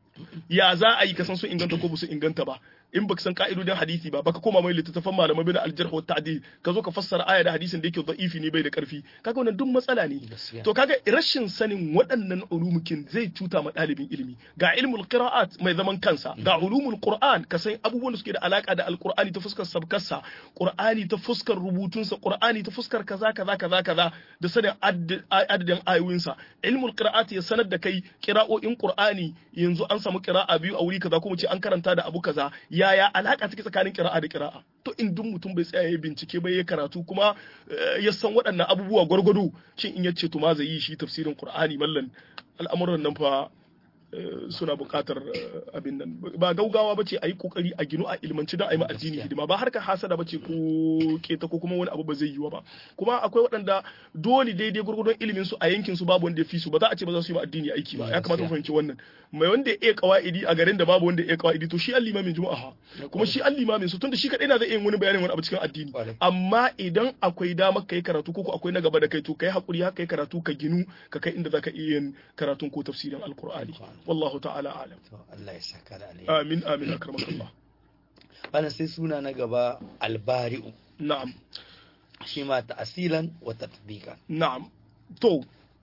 [SPEAKER 2] ya za a yi kasan su inganta ko ba su inganta ba in baka san ka'idodin hadisi ba baka koma mai littattafan malamai bin aljarh wa ta'dil ka zo ka fassara aya da hadisin da yake da'ifi ne bai da karfi kaga wannan duk matsala ne to kaga rashin sanin waɗannan ulumukin zai cuta ma ɗalibin ilimi ga ilmul qira'at mai zaman kansa ga ulumul qur'an ka san abubuwan da suke da alaka da alqur'ani ta fuskar sabkarsa qur'ani ta fuskar rubutunsa qur'ani ta fuskar kaza kaza kaza kaza da sanin adadin ayoyinsa ilmul qira'at ya sanar da kai qira'o'in qur'ani yanzu an samu qira'a biyu a wuri kaza kuma ce an karanta da abu kaza yaya alaka take tsakanin kira'a da kira'a to in duk mutum bai tsaya ya bincike bai ya karatu kuma ya san waɗannan abubuwa gwargwado shin in yace to ma zai yi shi tafsirin qur'ani mallan al'amuran nan fa suna buƙatar abin nan ba gaugawa bace a yi kokari a ginu a ilmanci don a yi addini hidima ba harkar hasada bace ko keta ko kuma wani abu ba zai yiwa ba kuma akwai waɗanda dole daidai gurgurdon ilimin su a yankin su babu wanda ya fi su ba za a ce ba za su yi ma addini aiki ba ya kamata mu fahimci wannan mai wanda ya iya kawaidi a garin da babu wanda ya iya kawaidi to shi an limamin juma'a kuma shi an limamin su tunda shi kadai na zai iya wani bayanin wani abu cikin addini amma idan akwai damar kai karatu ko akwai na gaba da kai to kai hakuri haka kai karatu ka ginu ka kai inda zaka iya yin karatun ko tafsirin alqur'ani wallahu ta'ala alam
[SPEAKER 1] Allah ya saka da alheri
[SPEAKER 2] amin amin akramakallah
[SPEAKER 1] bana sai suna na gaba albari'u
[SPEAKER 2] na'am
[SPEAKER 1] shi ma ta'asilan wa tatbiqan
[SPEAKER 2] na'am to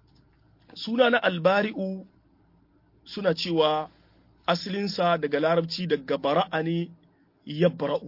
[SPEAKER 2] suna na albari'u suna cewa asalinsa daga larabci daga bara'a ne yabra'u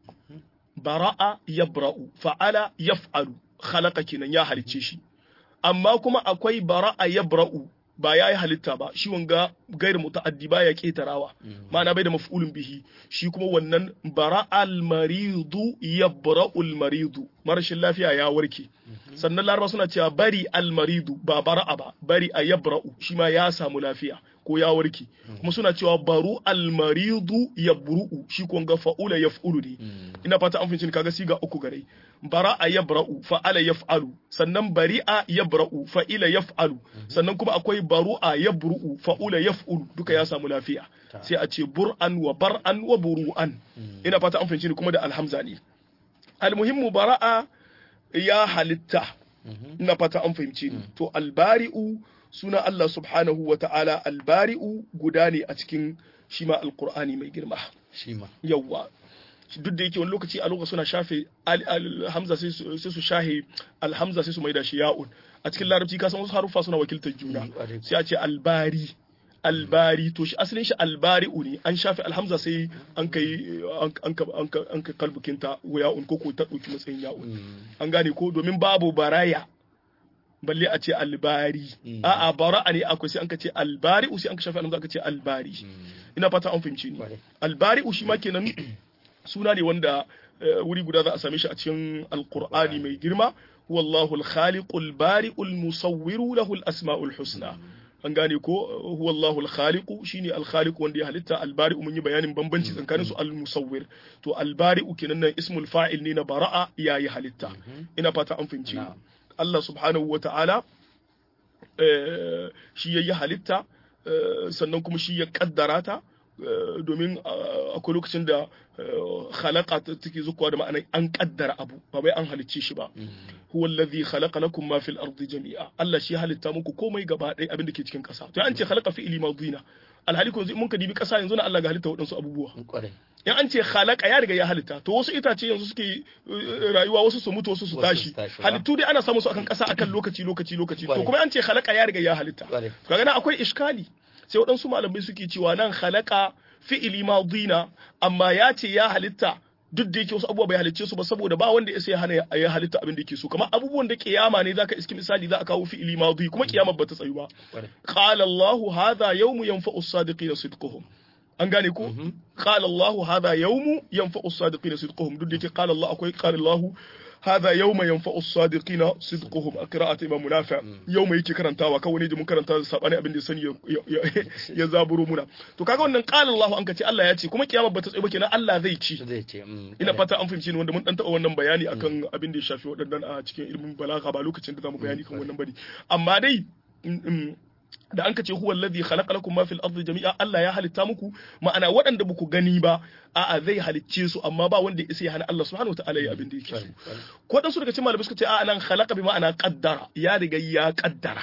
[SPEAKER 2] bara'a yabra'u fa'ala yaf'alu khalaqa kenan ya halicce shi amma kuma akwai bara'a yabra'u ba ya yi halitta ba shi wanga gairu muta'addi ba ya ketarawa ma'ana bai da maf'ulun bihi shi kuma wannan bara'al maridu yabra'ul maridu marashin lafiya ya warke sannan laraba suna cewa bari al maridu ba bara'a ba bari a yabra'u shi ma ya samu lafiya ko ya warke kuma suna cewa baru al maridu yabru'u shi ko ga fa'ula yaf'ulu ne ina fata an fahimci kaga siga uku gare bara'a yabra'u fa'ala yaf'alu sannan bari'a yabra'u fa'ila yaf'alu sannan kuma akwai baru'a yabru'u fa'ula yaf'ulu duka ya samu lafiya sai a ce bur'an wa bar'an wa buru'an ina fata an fahimci kuma da alhamza ne almuhimmu bara'a ya halitta ina fata an fahimci ni to albari'u suna Allah subhanahu wa ta'ala albari'u guda ne a cikin shi ma alqur'ani mai girma
[SPEAKER 1] shi ma
[SPEAKER 2] yawwa duk da yake wani lokaci a lokacin suna shafe alhamza sai su shahe alhamza sai su maida shi ya'un a cikin larabci ka san wasu haruffa suna wakiltar juna sai a ce albari albari to shi asalin shi albari'u ne an shafe alhamza sai an kai an ka kalbukinta ya'un ko ko ta dauki matsayin ya'un an gane ko domin babu baraya balle a ce albari a'a bara'a ne akwai sai an ka ce albari'u sai an ka shafe alhamza aka ce albari ina fata an fahimci ni albari'u shi ma kenan suna ne wanda wuri guda za a same shi a cikin alkur'ani mai girma wallahu al-khaliqu al-bari'u al-musawwiru lahu al-asma'ul husna an gane ko huwallahu al-khaliqu shine al-khaliqu wanda ya halitta al-bari'u mun yi bayanin bambanci tsakanin su al-musawwir to al-bari'u kenan nan ismul fa'il ne na bara'a yayi halitta ina fata an fahimci Allah subhanahu wa ta'ala shi yayi halitta sannan kuma shi ya kaddara ta domin akwai lokacin da khalaqa take zukuwa da ma'anar an kaddara abu ba bai an halicce shi ba huwa allazi khalaqa lakum ma fil ardi jami'a Allah shi halitta muku komai gaba ɗaya abin da ke cikin ƙasa to an ce khalaqa fi'li madina alhali ko mun ka dibi ƙasa yanzu na Allah ga halitta waɗansu abubuwa in an ce khalaqa ya riga ya halitta to wasu itace yanzu suke rayuwa wasu su mutu wasu su tashi halittu dai ana samun su akan ƙasa akan lokaci lokaci lokaci to kuma an ce khalaqa ya riga ya halitta kaga na akwai iskali sai waɗansu malamai suke cewa nan khalaqa fi'ili madina amma ya ce ya halitta duk da yake wasu abubuwa bai halicce su ba saboda ba wanda ya sai hana ya halitta abin da yake so kamar abubuwan da kiyama ne zaka iski misali za a kawo fi'ili madi kuma kiyama ba ta tsayu ba qala Allah hadha yawmu yanfa'u as-sadiqina sidquhum an gane ko qala Allah hadha yawmu yanfa'u as-sadiqina sidquhum duk da yake qala Allah akwai qala Allah هذا يوم ينفع الصادقين صدقهم قراءة إمام منافع يوم yake karantawa kawai ne da mun karanta sabani abin da sani ya zaburo muna to kaga wannan qala Allah an kace Allah ya ce kuma kiyama bata tsaye ba kenan Allah zai ci
[SPEAKER 1] zai ce
[SPEAKER 2] ina fata an fahimci ni wanda mun dan taɓa wannan bayani akan abin da ya shafi waɗannan a cikin ilimin balaga ba lokacin da zamu bayani kan wannan bane amma dai da an kace huwa alladhi khalaqa lakum ma fil ardi jami'a Allah ya halitta muku ma'ana waɗanda baku gani ba a'a zai halicce su amma ba wanda ya hana Allah subhanahu wataala ya abin da yake so ko dan su daga cikin malamai suka ce a'a nan khalaqa bi ma'ana qaddara ya riga ya qaddara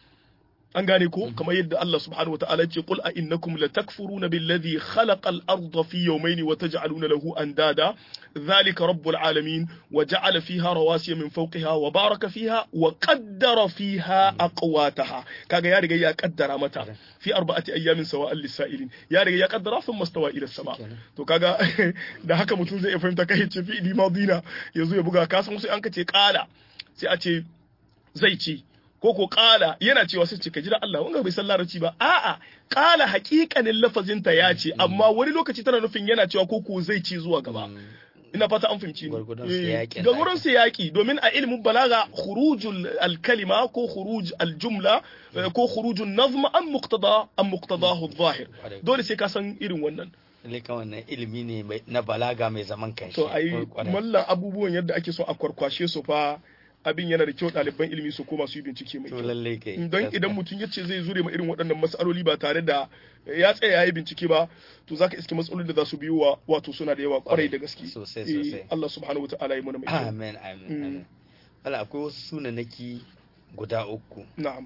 [SPEAKER 2] an gane ko kamar yadda Allah subhanahu wataala ya ce qul a innakum latakfuruna billadhi khalaqa al-ardha fi yawmayni wa taj'aluna lahu andada dhalika rabbul alamin wa ja'ala fiha rawasiya min fawqiha wa baraka fiha wa qaddara fiha aqwataha kaga ya riga ya kaddara mata fi arba'ati ayyamin sawa'an lis-sa'ilin ya riga ya kaddara thumma stawa ila sama to kaga da haka mutum zai fahimta kai ce fi madina yazo ya buga kasan sai an kace kala sai a ce zai ce ko ko kala yana cewa sai ce ka jira Allah wanga bai san larabci ba a'a kala hakikanin lafazin ta ya ce amma wani lokaci tana nufin yana cewa ko ko zai ci zuwa gaba ina fata an fahimci ni ga wurin siyaki domin a ilimin balaga khurujul al-kalima ko khuruj al-jumla ko khurujun nazm an muqtada an muqtadahu adh-dhahir dole sai ka san irin wannan
[SPEAKER 1] Lika wannan ilimi ne na balaga mai zaman kanshi.
[SPEAKER 2] To ai mallan abubuwan yadda ake so a kwarkwashe su fa abin yana da kyau ɗaliban ilimi su koma su yi bincike mai kyau don idan mutum ya ce zai zure ma irin waɗannan matsaloli ba tare da ya tsaya ya yi bincike ba to zaka iske matsalolin da za su biyo wa wato suna da yawa kwarai da gaske
[SPEAKER 1] sosai sosai
[SPEAKER 2] Allah subhanahu wa ta'ala ya mana mai kyau
[SPEAKER 1] amen amen Allah akwai wasu sunanaki guda uku
[SPEAKER 2] na'am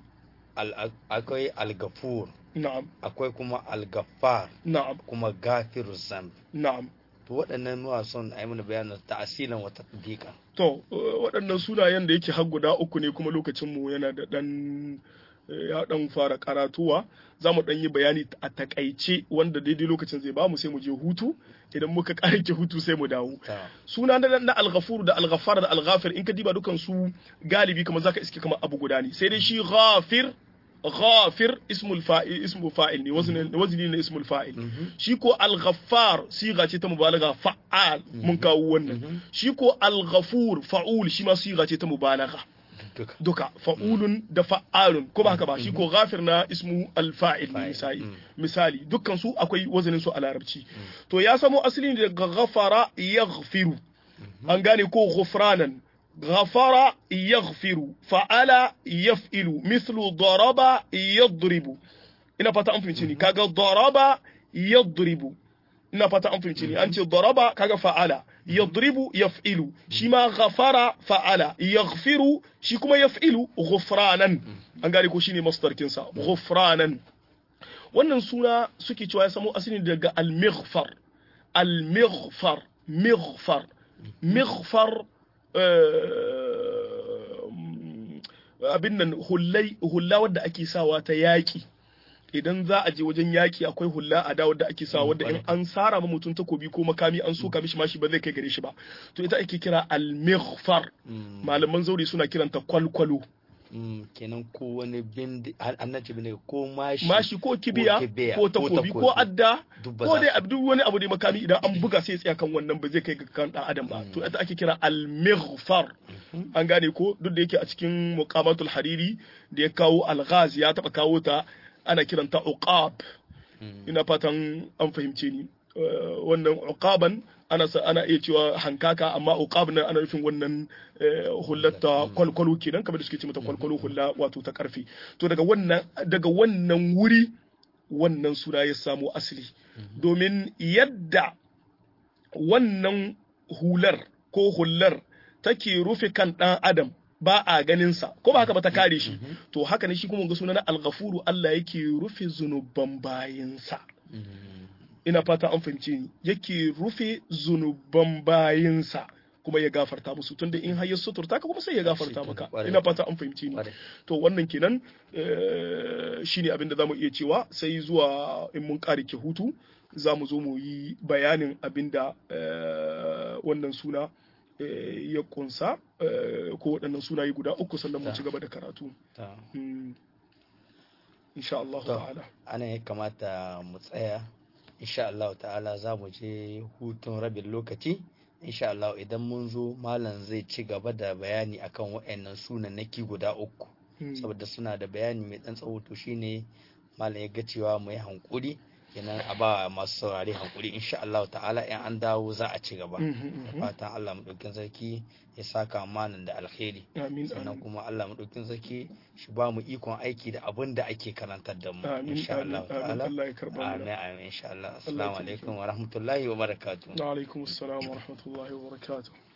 [SPEAKER 1] akwai al-gafur
[SPEAKER 2] na'am
[SPEAKER 1] akwai kuma al-gaffar
[SPEAKER 2] na'am
[SPEAKER 1] kuma gafiru zamb
[SPEAKER 2] na'am
[SPEAKER 1] to waɗannan nuwa son a yi mana bayanin ta'asilan wata tatbiqa
[SPEAKER 2] to waɗannan sunayen da yake har guda uku ne kuma lokacin mu yana da ɗan ya ɗan fara karatuwa za mu ɗan yi bayani a takaice wanda daidai lokacin zai ba mu sai mu je hutu idan muka ƙarike hutu sai mu dawo suna na na alghafur da alghafar da alghafir in ka diba dukan su galibi kamar zaka iske kamar abu guda ne sai dai shi ghafir غافر اسم الفاعل اسم فاعل ne wazini ne ismul fa'il shi ko al-ghaffar siga ce ta mubalagha fa'al mun kawo wannan shi ko al-ghafur fa'ul shi ma siga ce ta mubalagha duka fa'ulun da fa'alun ko ba haka ba shi ko ghafir na ismu al-fa'il misali misali dukkan su akwai wazanin su a larabci to ya samo asali daga ghafara yaghfiru an gane ko ghufranan غفر يغفر فعل يفعل مثل ضرب يضرب ina fata an fahimci ni kaga daraba yadribu ina fata an fahimci ni an ce daraba kaga fa'ala yadribu yaf'ilu shi ma ghafara fa'ala yaghfiru shi kuma yaf'ilu ghufranan an gane ko shine masdar kinsa ghufranan wannan suna suke cewa ya samo asali daga al-mighfar al-mighfar mighfar mighfar abin nan hullai hulla wadda ake sawa ta yaƙi idan za a je wajen yaƙi akwai hulla a da wadda ake sawa wadda in an sara ma mutum takobi ko makami an soka mishi mashi ba zai kai gare shi ba to ita ake kira al-mighfar malaman zauri suna kiranta kwalkwalo
[SPEAKER 1] kenan ko wani bindi annaci bane ko mashi
[SPEAKER 2] mashi ko kibiya ko takobi ko adda ko dai duk wani abu da makami idan an buga sai tsaya kan wannan ba zai kai ga kan dan adam ba to ita ake kira al-mighfar an gane ko duk da yake a cikin muqamatul hariri da ya kawo al-ghaz ya taba kawo ta ana kiranta uqab ina fatan an fahimce ni wannan uqaban ana ana iya cewa hankaka amma uqab nan ana nufin wannan hullata kwalkwalo kenan kamar da suke ce mata kwalkwalo hulla wato ta karfe to daga wannan daga wannan wuri wannan suna ya samo asali domin yadda wannan hular ko hullar take rufe kan dan adam ba a ganinsa ko ba haka ba ta kare shi to haka ne shi kuma ga suna na alghafuru Allah yake rufe zunuban bayinsa ina fata an fahimce ni yake rufe zunuban bayinsa kuma ya gafarta musu tunda in har ya suturta ka kuma sai ya gafarta maka
[SPEAKER 1] Kwarai.
[SPEAKER 2] ina fata an fahimci ni
[SPEAKER 1] Kwarai.
[SPEAKER 2] to wannan kenan eh, shine abin da zamu iya cewa sai zuwa in mun kare ke hutu za mu zo mu yi bayanin abin da eh, wannan suna eh, ya kunsa eh, ko waɗannan sunaye guda uku sannan mu ci gaba da karatu
[SPEAKER 1] Ta.
[SPEAKER 2] Mm. insha Allah
[SPEAKER 1] To.
[SPEAKER 2] ta'ala
[SPEAKER 1] ana ya kamata mu tsaya insha Allah ta'ala za mu je hutun rabin lokaci insha Allah idan mun zo malam zai ci gaba da bayani akan waɗannan sunanaki guda uku
[SPEAKER 2] Mm.
[SPEAKER 1] saboda suna da bayani mai ɗan tsawo to shine malam ya ga cewa mu yi hankuri kenan a ba masu saurare hankuri insha Allah ta'ala in an dawo za a ci gaba
[SPEAKER 2] Mhm, mhm.
[SPEAKER 1] fatan Allah maɗaukin sarki ya saka malam da alkhairi
[SPEAKER 2] amin
[SPEAKER 1] sannan
[SPEAKER 2] amin
[SPEAKER 1] kuma Allah maɗaukin sarki shi ba mu ikon aiki da abin da ake karantar da mu
[SPEAKER 2] amin
[SPEAKER 1] insha
[SPEAKER 2] amin
[SPEAKER 1] Allah
[SPEAKER 2] amin
[SPEAKER 1] ta'ala
[SPEAKER 2] Allah ya karba
[SPEAKER 1] amin
[SPEAKER 2] mu
[SPEAKER 1] amin insha Allah
[SPEAKER 2] Allah ya
[SPEAKER 1] assalamu
[SPEAKER 2] taimake
[SPEAKER 1] alaikum wa rahmatullahi wa barakatuh
[SPEAKER 2] wa alaikum assalam wa rahmatullahi wa barakatuh